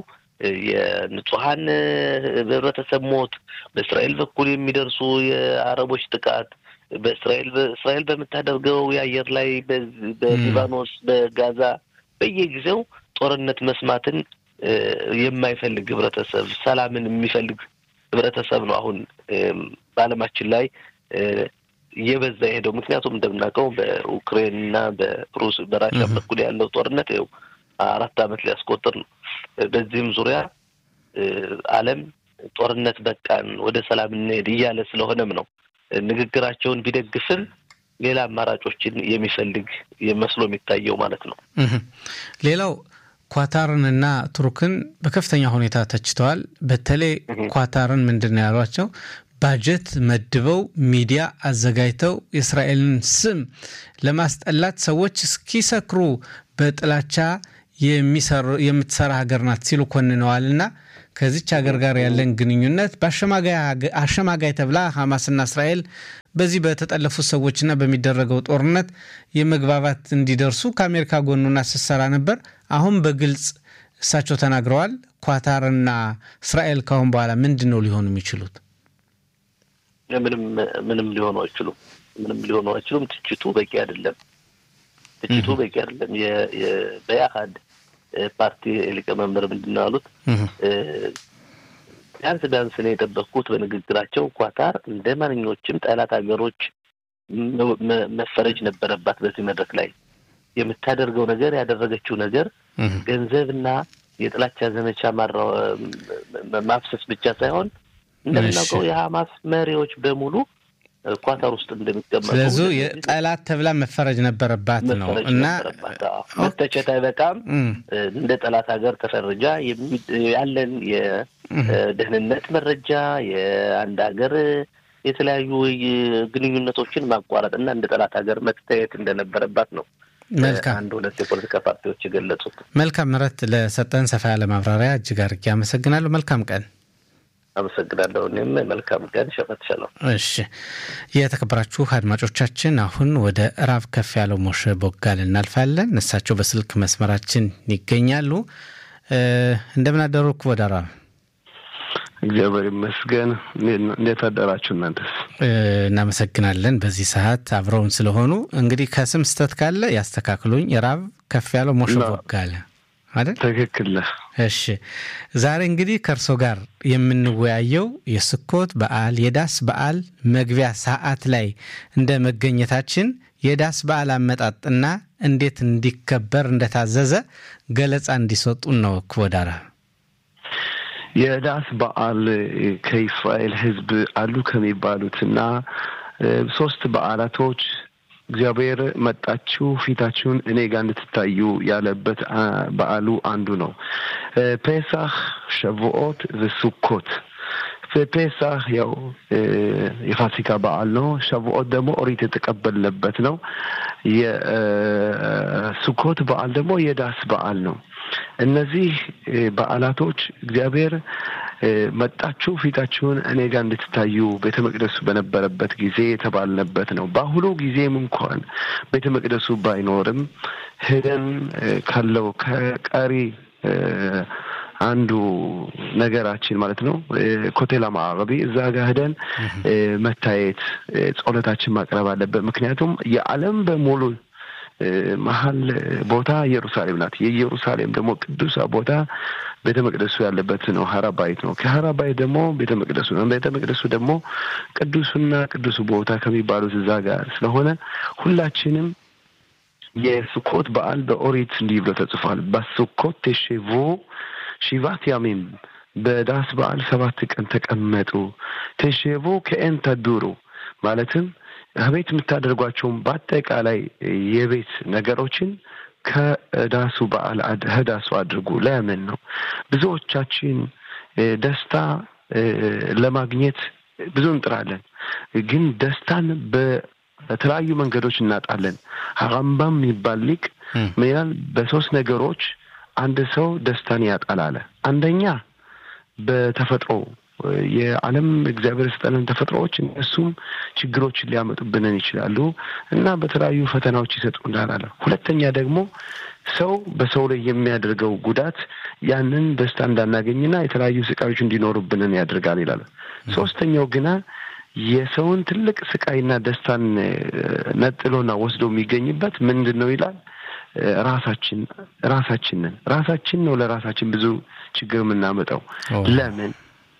የንጹሀን ህብረተሰብ ሞት፣ በእስራኤል በኩል የሚደርሱ የአረቦች ጥቃት በእስራኤል በእስራኤል በምታደርገው የአየር ላይ በሊባኖስ፣ በጋዛ በየጊዜው ጦርነት መስማትን የማይፈልግ ህብረተሰብ፣ ሰላምን የሚፈልግ ህብረተሰብ ነው አሁን በዓለማችን ላይ እየበዛ የሄደው። ምክንያቱም እንደምናውቀው በኡክሬን እና በሩስ በራሻ በኩል ያለው ጦርነት ይኸው አራት ዓመት ሊያስቆጥር ነው። በዚህም ዙሪያ ዓለም ጦርነት በቃን፣ ወደ ሰላም እንሄድ እያለ ስለሆነም ነው ንግግራቸውን ቢደግፍም ሌላ አማራጮችን የሚፈልግ መስሎ የሚታየው ማለት ነው። ሌላው ኳታርንና ቱርክን በከፍተኛ ሁኔታ ተችተዋል። በተለይ ኳታርን ምንድን ነው ያሏቸው? ባጀት መድበው ሚዲያ አዘጋጅተው የእስራኤልን ስም ለማስጠላት ሰዎች እስኪሰክሩ በጥላቻ የምትሰራ ሀገር ናት ሲሉ ኮንነዋልና ከዚች ሀገር ጋር ያለን ግንኙነት በአሸማጋይ ተብላ ሐማስና እስራኤል በዚህ በተጠለፉት ሰዎችና በሚደረገው ጦርነት የመግባባት እንዲደርሱ ከአሜሪካ ጎኑና ስትሰራ ነበር። አሁን በግልጽ እሳቸው ተናግረዋል። ኳታርና እስራኤል ካሁን በኋላ ምንድን ነው ሊሆኑ የሚችሉት? ምንም ምንም ሊሆኑ አይችሉም። ምንም ሊሆኑ አይችሉም። ትችቱ በቂ አይደለም። ትችቱ በቂ አይደለም። በያሀድ ፓርቲ ሊቀመንበር ምንድን ነው ያሉት? ቢያንስ ቢያንስ ነው የጠበቅኩት በንግግራቸው ኳታር እንደ ማንኞችም ጠላት ሀገሮች መፈረጅ ነበረባት። በዚህ መድረክ ላይ የምታደርገው ነገር ያደረገችው ነገር ገንዘብና የጥላቻ ዘመቻ ማፍሰስ ብቻ ሳይሆን እንደምናውቀው የሀማስ መሪዎች በሙሉ ኳታር ውስጥ እንደሚቀመጡ ስለዚህ የጠላት ተብላ መፈረጅ ነበረባት ነው እና መተቸት አይበቃም። እንደ ጠላት ሀገር ተፈርጃ ያለን የደህንነት መረጃ የአንድ ሀገር የተለያዩ ግንኙነቶችን ማቋረጥ እና እንደ ጠላት ሀገር መታየት እንደነበረባት ነው መልካም አንድ ሁለት የፖለቲካ ፓርቲዎች የገለጹት። መልካም ምረት ለሰጠን ሰፋ ያለ ማብራሪያ እጅግ አድርጌ አመሰግናለሁ። መልካም ቀን። አመሰግናለሁ። እኔም መልካም ቀን ሸፈት ሸለው። እሺ የተከበራችሁ አድማጮቻችን አሁን ወደ ራብ ከፍ ያለው ሞሸ ቦጋል እናልፋለን። እሳቸው በስልክ መስመራችን ይገኛሉ። እንደምን አደሩ ወደ ራብ? እግዚአብሔር ይመስገን። እንዴት አደራችሁ እናንተስ? እናመሰግናለን በዚህ ሰዓት አብረውን ስለሆኑ። እንግዲህ ከስም ስተት ካለ ያስተካክሉኝ። ራብ ከፍ ያለው ሞሸ ቦጋለ አይደል? ትክክል ነህ። እሺ ዛሬ እንግዲህ ከእርሶ ጋር የምንወያየው የስኮት በዓል የዳስ በዓል መግቢያ ሰዓት ላይ እንደ መገኘታችን የዳስ በዓል አመጣጥና እንዴት እንዲከበር እንደታዘዘ ገለጻ እንዲሰጡን ነው። ክወዳራ የዳስ በዓል ከእስራኤል ሕዝብ አሉ ከሚባሉትና ሶስት በዓላቶች እግዚአብሔር መጣችሁ ፊታችሁን እኔ ጋር እንድትታዩ ያለበት በዓሉ አንዱ ነው። ፔሳህ፣ ሸቮኦት ሱኮት። ፔሳህ ያው የፋሲካ በዓል ነው። ሸቮኦት ደግሞ ኦሪት የተቀበልንበት ነው። የሱኮት በዓል ደግሞ የዳስ በዓል ነው። እነዚህ በዓላቶች እግዚአብሔር መጣችሁ ፊታችሁን እኔ ጋር እንድትታዩ ቤተ መቅደሱ በነበረበት ጊዜ የተባልነበት ነው። በአሁኑ ጊዜም እንኳን ቤተ መቅደሱ ባይኖርም ሄደን ካለው ከቀሪ አንዱ ነገራችን ማለት ነው ኮቴላ ማዕረቢ እዛ ጋር ሄደን መታየት ጸሎታችን ማቅረብ አለበት። ምክንያቱም የዓለም በሙሉ መሀል ቦታ ኢየሩሳሌም ናት። የኢየሩሳሌም ደግሞ ቅዱሳ ቦታ ቤተ መቅደሱ ያለበት ነው። ሀራባይት ነው። ከሀራባይት ደግሞ ቤተ መቅደሱ ነው። ቤተ መቅደሱ ደግሞ ቅዱሱና ቅዱሱ ቦታ ከሚባሉት እዛ ጋር ስለሆነ ሁላችንም የሱኮት በዓል በኦሪት እንዲህ ብሎ ተጽፏል። በሱኮት ቴሼቮ ሺባት ያሚም በዳስ በዓል ሰባት ቀን ተቀመጡ። ቴሼቮ ከኤን ተዱሩ ማለትም ቤት የምታደርጓቸውን በአጠቃላይ የቤት ነገሮችን ከዳሱ በዓል ህዳሱ አድርጉ። ለምን ነው ብዙዎቻችን ደስታ ለማግኘት ብዙ እንጥራለን፣ ግን ደስታን በተለያዩ መንገዶች እናጣለን። ሀራምባም የሚባል ሊቅ ምን ይላል? በሶስት ነገሮች አንድ ሰው ደስታን ያጣል አለ። አንደኛ በተፈጥሮ የዓለም እግዚአብሔር የሰጠንን ተፈጥሮዎች እነሱም ችግሮችን ሊያመጡብንን ይችላሉ እና በተለያዩ ፈተናዎች ይሰጡናል አለ። ሁለተኛ ደግሞ ሰው በሰው ላይ የሚያደርገው ጉዳት ያንን ደስታ እንዳናገኝና የተለያዩ ስቃዮች እንዲኖሩብንን ያደርጋል ይላል። ሶስተኛው ግና የሰውን ትልቅ ስቃይና ደስታን ነጥሎና ወስዶ የሚገኝበት ምንድን ነው ይላል? ራሳችን ራሳችንን ራሳችን ነው ለራሳችን ብዙ ችግር የምናመጣው። ለምን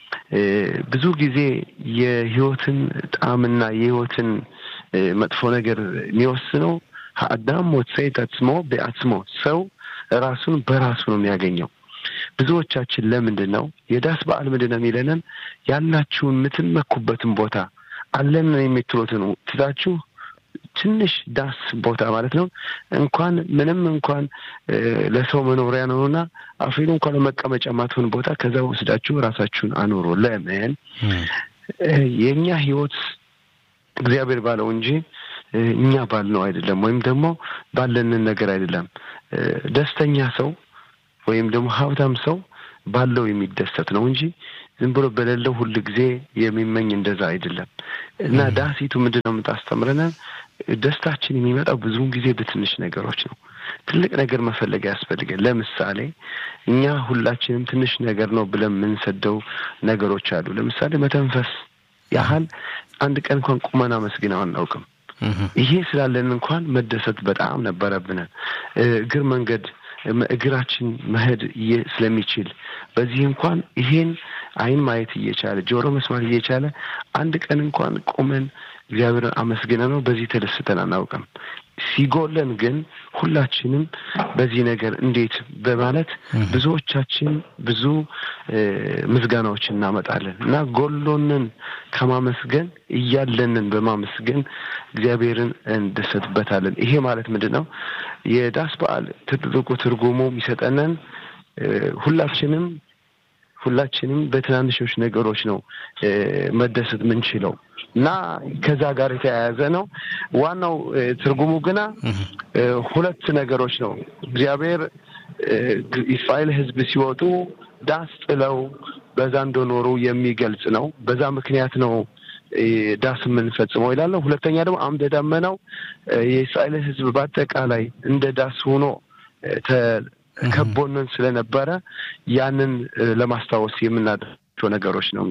ብዙ ጊዜ የህይወትን ጣዕምና የህይወትን መጥፎ ነገር የሚወስነው አዳም ሞትሴት አጽሞ በአጽሞ ሰው ራሱን በራሱ ነው የሚያገኘው። ብዙዎቻችን ለምንድን ነው የዳስ በዓል ምንድን ነው የሚለንን ያላችሁን የምትመኩበትን ቦታ አለን የምትሉትን ትታችሁ ትንሽ ዳስ ቦታ ማለት ነው እንኳን ምንም እንኳን ለሰው መኖሪያ ነውና አፌሉ እንኳን ለመቀመጫ ማትሆን ቦታ ከዛ ወስዳችሁ ራሳችሁን አኑሩ። ለምን የእኛ ህይወት እግዚአብሔር ባለው እንጂ እኛ ባልነው አይደለም፣ ወይም ደግሞ ባለንን ነገር አይደለም። ደስተኛ ሰው ወይም ደግሞ ሀብታም ሰው ባለው የሚደሰት ነው እንጂ ዝም ብሎ በሌለው ሁል ጊዜ የሚመኝ እንደዛ አይደለም። እና ዳሲቱ ምንድን ነው የምታስተምረን? ደስታችን የሚመጣው ብዙውን ጊዜ በትንሽ ነገሮች ነው። ትልቅ ነገር መፈለግ ያስፈልገን። ለምሳሌ እኛ ሁላችንም ትንሽ ነገር ነው ብለን የምንሰደው ነገሮች አሉ። ለምሳሌ መተንፈስ ያህል አንድ ቀን እንኳን ቁመን አመስግነው አናውቅም። ይሄ ስላለን እንኳን መደሰት በጣም ነበረብንን። እግር መንገድ እግራችን መሄድ ስለሚችል በዚህ እንኳን ይሄን ዓይን ማየት እየቻለ ጆሮ መስማት እየቻለ አንድ ቀን እንኳን ቁመን እግዚአብሔርን አመስግነ ነው በዚህ ተደስተን አናውቅም። ሲጎለን ግን ሁላችንም በዚህ ነገር እንዴት በማለት ብዙዎቻችን ብዙ ምስጋናዎች እናመጣለን እና ጎሎንን ከማመስገን እያለንን በማመስገን እግዚአብሔርን እንደሰትበታለን። ይሄ ማለት ምንድን ነው? የዳስ በዓል ትልቁ ትርጉሙ የሚሰጠንን ሁላችንም ሁላችንም በትናንሾች ነገሮች ነው መደሰት የምንችለው እና ከዛ ጋር የተያያዘ ነው። ዋናው ትርጉሙ ግና ሁለት ነገሮች ነው። እግዚአብሔር እስራኤል ሕዝብ ሲወጡ ዳስ ጥለው በዛ እንደኖሩ የሚገልጽ ነው። በዛ ምክንያት ነው ዳስ የምንፈጽመው ይላለው። ሁለተኛ ደግሞ አምደ ደመናው የእስራኤል ሕዝብ በአጠቃላይ እንደ ዳስ ሆኖ ከቦንን ስለነበረ ያንን ለማስታወስ የምናደርጋቸው ነገሮች ነው።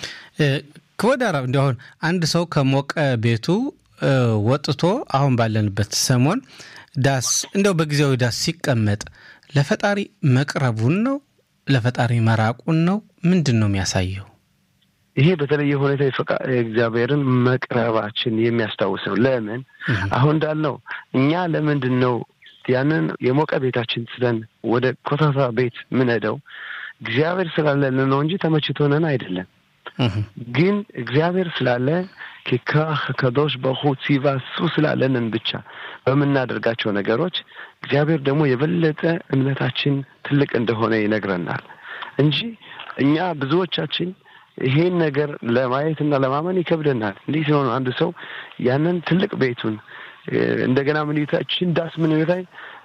ከወዳራ እንዲሁን አንድ ሰው ከሞቀ ቤቱ ወጥቶ አሁን ባለንበት ሰሞን ዳስ እንደው በጊዜያዊ ዳስ ሲቀመጥ ለፈጣሪ መቅረቡን ነው ለፈጣሪ መራቁን ነው ምንድን ነው የሚያሳየው? ይሄ በተለየ ሁኔታ እግዚአብሔርን መቅረባችን የሚያስታውስ ነው። ለምን አሁን እንዳልነው እኛ ለምንድን ነው ያንን የሞቀ ቤታችን ስለን ወደ ኮታታ ቤት ምንሄደው እግዚአብሔር ስላለን ነው እንጂ ተመችቶነን አይደለም። ግን እግዚአብሔር ስላለ ኬካህ ከዶሽ በሁ ሲቫ እሱ ስላለንን ብቻ በምናደርጋቸው ነገሮች እግዚአብሔር ደግሞ የበለጠ እምነታችን ትልቅ እንደሆነ ይነግረናል እንጂ እኛ ብዙዎቻችን ይሄን ነገር ለማየትና ለማመን ይከብደናል። እንዴት ነው አንድ ሰው ያንን ትልቅ ቤቱን እንደገና ምን ይታችን ዳስ ምን ይታይ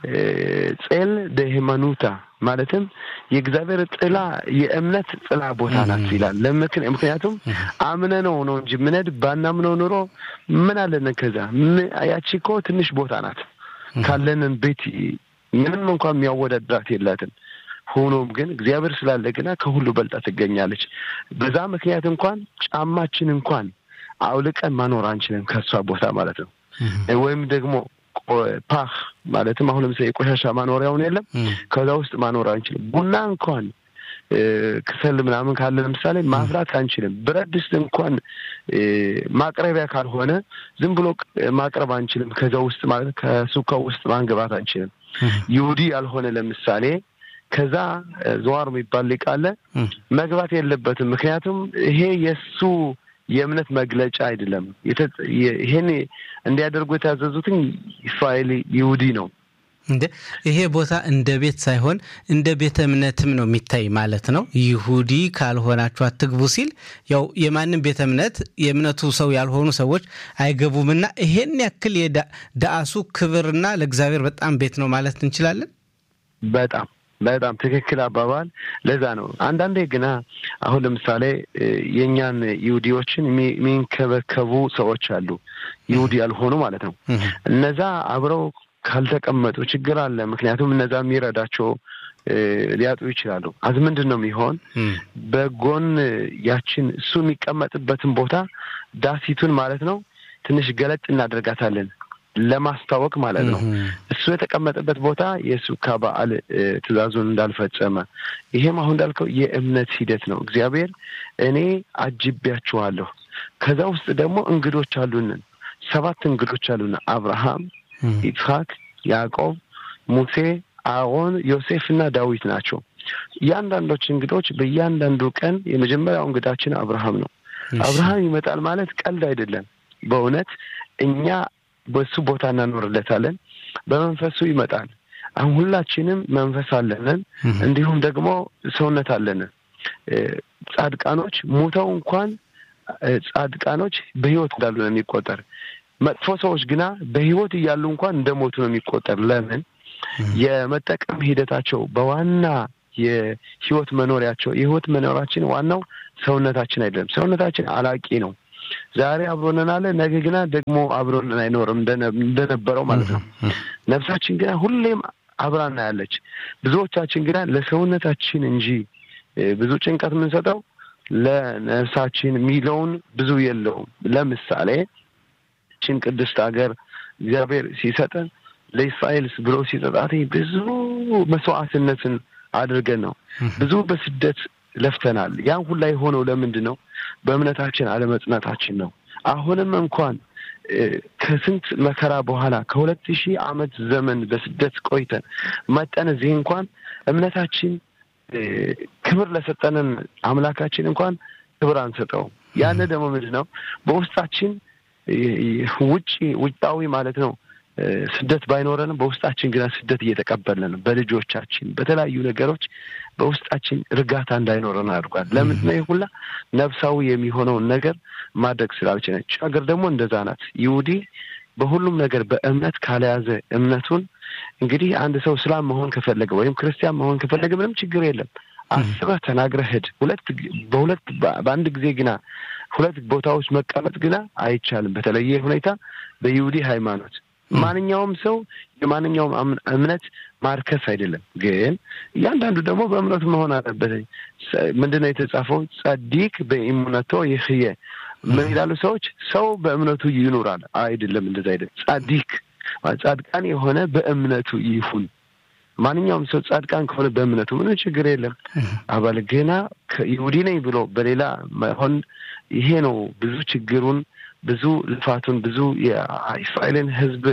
ጼል ደሃይማኖታ ማለትም የእግዚአብሔር ጥላ የእምነት ጥላ ቦታ ናት ይላል። ምክንያቱም አምነ ነው ነው እንጂ ምነድ ባናምነው ኑሮ ምን አለን ከዛ ያቺ እኮ ትንሽ ቦታ ናት ካለንን ቤት ምንም እንኳን የሚያወዳድራት የላትም። ሆኖም ግን እግዚአብሔር ስላለ ግና ከሁሉ በልጣ ትገኛለች። በዛ ምክንያት እንኳን ጫማችን እንኳን አውልቀን ማኖር አንችልም ከእሷ ቦታ ማለት ነው። ወይም ደግሞ ፓህ ማለትም አሁን ለምሳሌ የቆሻሻ ማኖሪያውን የለም ከዛ ውስጥ ማኖር አንችልም። ቡና እንኳን ክሰል ምናምን ካለ ለምሳሌ ማፍላት አንችልም። ብረት ድስት እንኳን ማቅረቢያ ካልሆነ ዝም ብሎ ማቅረብ አንችልም። ከዛ ውስጥ ማለት ከሱካው ውስጥ ማንገባት አንችልም። ይሁዲ ያልሆነ ለምሳሌ ከዛ ዘዋር የሚባል ሊቅ አለ መግባት የለበትም። ምክንያቱም ይሄ የእሱ የእምነት መግለጫ አይደለም። ይሄን እንዲያደርጉ የታዘዙትኝ እስራኤል ይሁዲ ነው። እንደ ይሄ ቦታ እንደ ቤት ሳይሆን እንደ ቤተ እምነትም ነው የሚታይ ማለት ነው። ይሁዲ ካልሆናችሁ አትግቡ ሲል ያው የማንም ቤተ እምነት የእምነቱ ሰው ያልሆኑ ሰዎች አይገቡምና ይሄን ያክል የዳአሱ ክብርና ለእግዚአብሔር በጣም ቤት ነው ማለት እንችላለን። በጣም በጣም ትክክል አባባል። ለዛ ነው አንዳንዴ ግና አሁን ለምሳሌ የእኛን ይሁዲዎችን የሚንከበከቡ ሰዎች አሉ፣ ይሁዲ ያልሆኑ ማለት ነው። እነዛ አብረው ካልተቀመጡ ችግር አለ። ምክንያቱም እነዛ የሚረዳቸው ሊያጡ ይችላሉ። አዝ ምንድን ነው የሚሆን በጎን ያችን እሱ የሚቀመጥበትን ቦታ ዳሲቱን ማለት ነው ትንሽ ገለጥ እናደርጋታለን ለማስታወቅ ማለት ነው። እሱ የተቀመጠበት ቦታ የሱካ በዓል ትእዛዙን እንዳልፈጸመ ይሄም አሁን እንዳልከው የእምነት ሂደት ነው። እግዚአብሔር እኔ አጅቢያችኋለሁ። ከዛ ውስጥ ደግሞ እንግዶች አሉንን፣ ሰባት እንግዶች አሉን። አብርሃም፣ ይስሐቅ፣ ያዕቆብ፣ ሙሴ፣ አሮን፣ ዮሴፍ እና ዳዊት ናቸው። እያንዳንዶች እንግዶች በእያንዳንዱ ቀን የመጀመሪያው እንግዳችን አብርሃም ነው። አብርሃም ይመጣል ማለት ቀልድ አይደለም። በእውነት እኛ በሱ ቦታ እናኖርለታለን። በመንፈሱ ይመጣል። አሁን ሁላችንም መንፈስ አለንን፣ እንዲሁም ደግሞ ሰውነት አለንን። ጻድቃኖች ሞተው እንኳን ጻድቃኖች በሕይወት እንዳሉ ነው የሚቆጠር። መጥፎ ሰዎች ግና በሕይወት እያሉ እንኳን እንደ ሞቱ ነው የሚቆጠር። ለምን? የመጠቀም ሂደታቸው በዋና የህይወት መኖሪያቸው የህይወት መኖራችን ዋናው ሰውነታችን አይደለም። ሰውነታችን አላቂ ነው። ዛሬ አብሮነን አለ፣ ነገ ግና ደግሞ አብሮነን አይኖርም እንደነበረው ማለት ነው። ነፍሳችን ግና ሁሌም አብራና ያለች። ብዙዎቻችን ግና ለሰውነታችን እንጂ ብዙ ጭንቀት የምንሰጠው ለነፍሳችን የሚለውን ብዙ የለውም። ለምሳሌ ችን ቅድስት ሀገር እግዚአብሔር ሲሰጠን ለእስራኤልስ ብሎ ሲሰጣት ብዙ መስዋዕትነትን አድርገን ነው። ብዙ በስደት ለፍተናል። ያን ሁላ የሆነው ለምንድን ነው? በእምነታችን አለመጽናታችን ነው። አሁንም እንኳን ከስንት መከራ በኋላ ከሁለት ሺህ ዓመት ዘመን በስደት ቆይተን መጠን እዚህ እንኳን እምነታችን ክብር ለሰጠንን አምላካችን እንኳን ክብር አንሰጠውም። ያለ ደግሞ ምንድን ነው በውስጣችን ውጭ ውጫዊ ማለት ነው ስደት ባይኖረንም በውስጣችን ግና ስደት እየተቀበልን ነው። በልጆቻችን በተለያዩ ነገሮች በውስጣችን እርጋታ እንዳይኖረን አድርጓል። ለምንድን ነው ይህ ሁላ ነፍሳዊ የሚሆነውን ነገር ማድረግ ስላልችለች። ሀገር ደግሞ እንደዛ ናት። ይሁዲ በሁሉም ነገር በእምነት ካልያዘ እምነቱን እንግዲህ አንድ ሰው እስላም መሆን ከፈለገ ወይም ክርስቲያን መሆን ከፈለገ ምንም ችግር የለም። አስበህ ተናግረህ ሂድ። ሁለት በሁለት በአንድ ጊዜ ግና ሁለት ቦታዎች መቀመጥ ግና አይቻልም። በተለየ ሁኔታ በይሁዲ ሃይማኖት ማንኛውም ሰው የማንኛውም እምነት ማርከስ አይደለም። ግን እያንዳንዱ ደግሞ በእምነቱ መሆን አለበት። ምንድን ነው የተጻፈው? ጸዲቅ በኢሙነቶ ይህየ ምን ይላሉ ሰዎች? ሰው በእምነቱ ይኑራል። አይደለም፣ እንደዛ አይደለም። ጸዲቅ ጻድቃን የሆነ በእምነቱ ይሁን። ማንኛውም ሰው ጻድቃን ከሆነ በእምነቱ ምንም ችግር የለም። አባል ገና ይሁዲ ነኝ ብሎ በሌላ መሆን ይሄ ነው ብዙ ችግሩን ብዙ ልፋቱን ብዙ የእስራኤልን ሕዝብ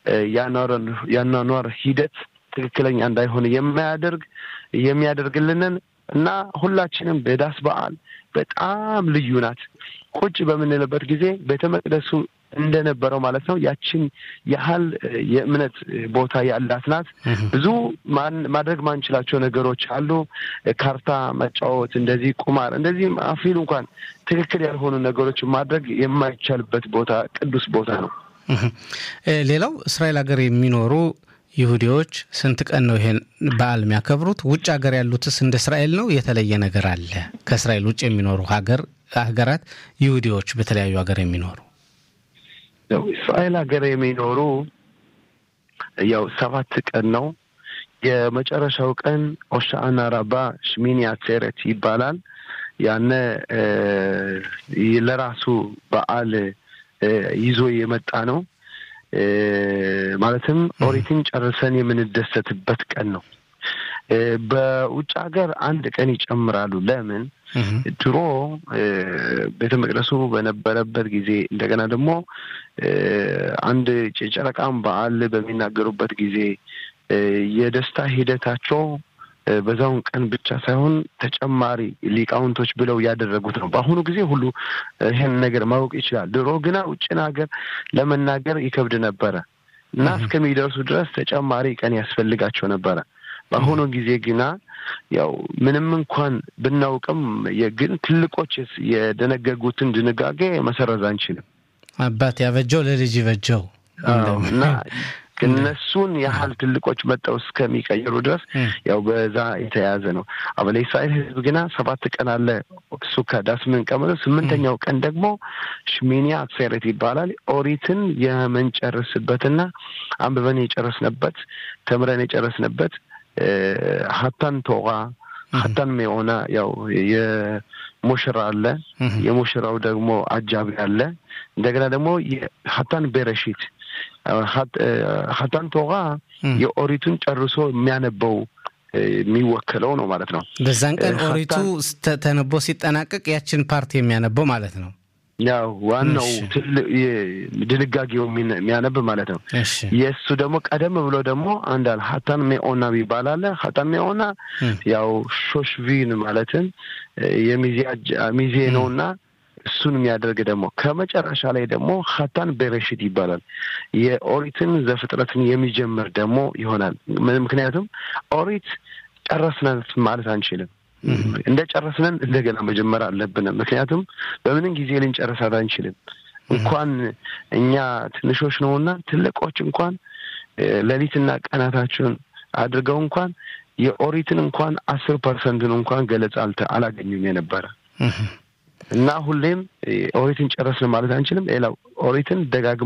ያኗኗር ሂደት ትክክለኛ እንዳይሆን የማያደርግ የሚያደርግልንን እና ሁላችንም በዳስ በዓል በጣም ልዩ ናት። ቁጭ በምንልበት ጊዜ ቤተ መቅደሱ እንደነበረው ማለት ነው ያችን ያህል የእምነት ቦታ ያላት ናት። ብዙ ማድረግ ማንችላቸው ነገሮች አሉ። ካርታ መጫወት፣ እንደዚህ ቁማር፣ እንደዚህ አፊሉ እንኳን ትክክል ያልሆኑ ነገሮች ማድረግ የማይቻልበት ቦታ ቅዱስ ቦታ ነው። ሌላው እስራኤል ሀገር የሚኖሩ ይሁዲዎች ስንት ቀን ነው ይሄን በዓል የሚያከብሩት? ውጭ ሀገር ያሉትስ እንደ እስራኤል ነው? የተለየ ነገር አለ? ከእስራኤል ውጭ የሚኖሩ ሀገር ሀገራት ይሁዲዎች በተለያዩ ሀገር የሚኖሩ ያው እስራኤል ሀገር የሚኖሩ ያው ሰባት ቀን ነው። የመጨረሻው ቀን ሆሻዕና ራባ ሽሚኒ አሴረት ይባላል። ያነ ለራሱ በዓል ይዞ የመጣ ነው። ማለትም ኦሪትን ጨርሰን የምንደሰትበት ቀን ነው። በውጭ ሀገር አንድ ቀን ይጨምራሉ። ለምን? ድሮ ቤተ መቅደሱ በነበረበት ጊዜ እንደገና ደግሞ አንድ የጨረቃን በዓል በሚናገሩበት ጊዜ የደስታ ሂደታቸው በዛውን ቀን ብቻ ሳይሆን ተጨማሪ ሊቃውንቶች ብለው ያደረጉት ነው። በአሁኑ ጊዜ ሁሉ ይህን ነገር ማወቅ ይችላል። ድሮ ግና ውጭን ሀገር ለመናገር ይከብድ ነበረ እና እስከሚደርሱ ድረስ ተጨማሪ ቀን ያስፈልጋቸው ነበረ። በአሁኑ ጊዜ ግና ያው ምንም እንኳን ብናውቅም ግን ትልቆች የደነገጉትን ድንጋጌ መሰረዝ አንችልም። አባት ያበጀው ለልጅ ይበጀው እና እነሱን ያህል ትልቆች መጠው እስከሚቀይሩ ድረስ ያው በዛ የተያያዘ ነው። አበለ እስራኤል ህዝብ ግና ሰባት ቀን አለ ሱካ ዳስ የምንቀመጠው ስምንተኛው ቀን ደግሞ ሽሚኒ አትሴረት ይባላል። ኦሪትን የምንጨርስበትና አንብበን የጨረስንበት ተምረን የጨረስንበት ሀታን ቶቃ ሀታን ሜሆና ያው የሙሽራ አለ። የሙሽራው ደግሞ አጃቢ አለ። እንደገና ደግሞ ሀታን ቤረሺት ሀታን ቶቃ የኦሪቱን ጨርሶ የሚያነበው የሚወክለው ነው ማለት ነው። በዛን ቀን ኦሪቱ ተነቦ ሲጠናቀቅ ያችን ፓርቲ የሚያነበው ማለት ነው። ያው ዋናው ድንጋጌው የሚያነብ ማለት ነው። የእሱ ደግሞ ቀደም ብሎ ደግሞ አንዳል ሀታን ሜኦና የሚባል አለ። ሀታን ሜኦና ያው ሾሽቪን ማለትም የሚዜ ነውና እሱን የሚያደርግ ደግሞ ከመጨረሻ ላይ ደግሞ ሀታን ቤሬሽት ይባላል። የኦሪትን ዘፍጥረትን የሚጀምር ደግሞ ይሆናል። ምክንያቱም ኦሪት ጨረስናት ማለት አንችልም። እንደ ጨረስነን እንደገና መጀመር አለብን። ምክንያቱም በምንም ጊዜ ልንጨርሳት አንችልም። እንኳን እኛ ትንሾች ነውና ትልቆች እንኳን ሌሊትና ቀናታቸውን አድርገው እንኳን የኦሪትን እንኳን አስር ፐርሰንትን እንኳን ገለጻ አላገኙም የነበረ እና ሁሌም ኦሪትን ጨረስን ማለት አንችልም። ሌላው ኦሪትን ደጋግመ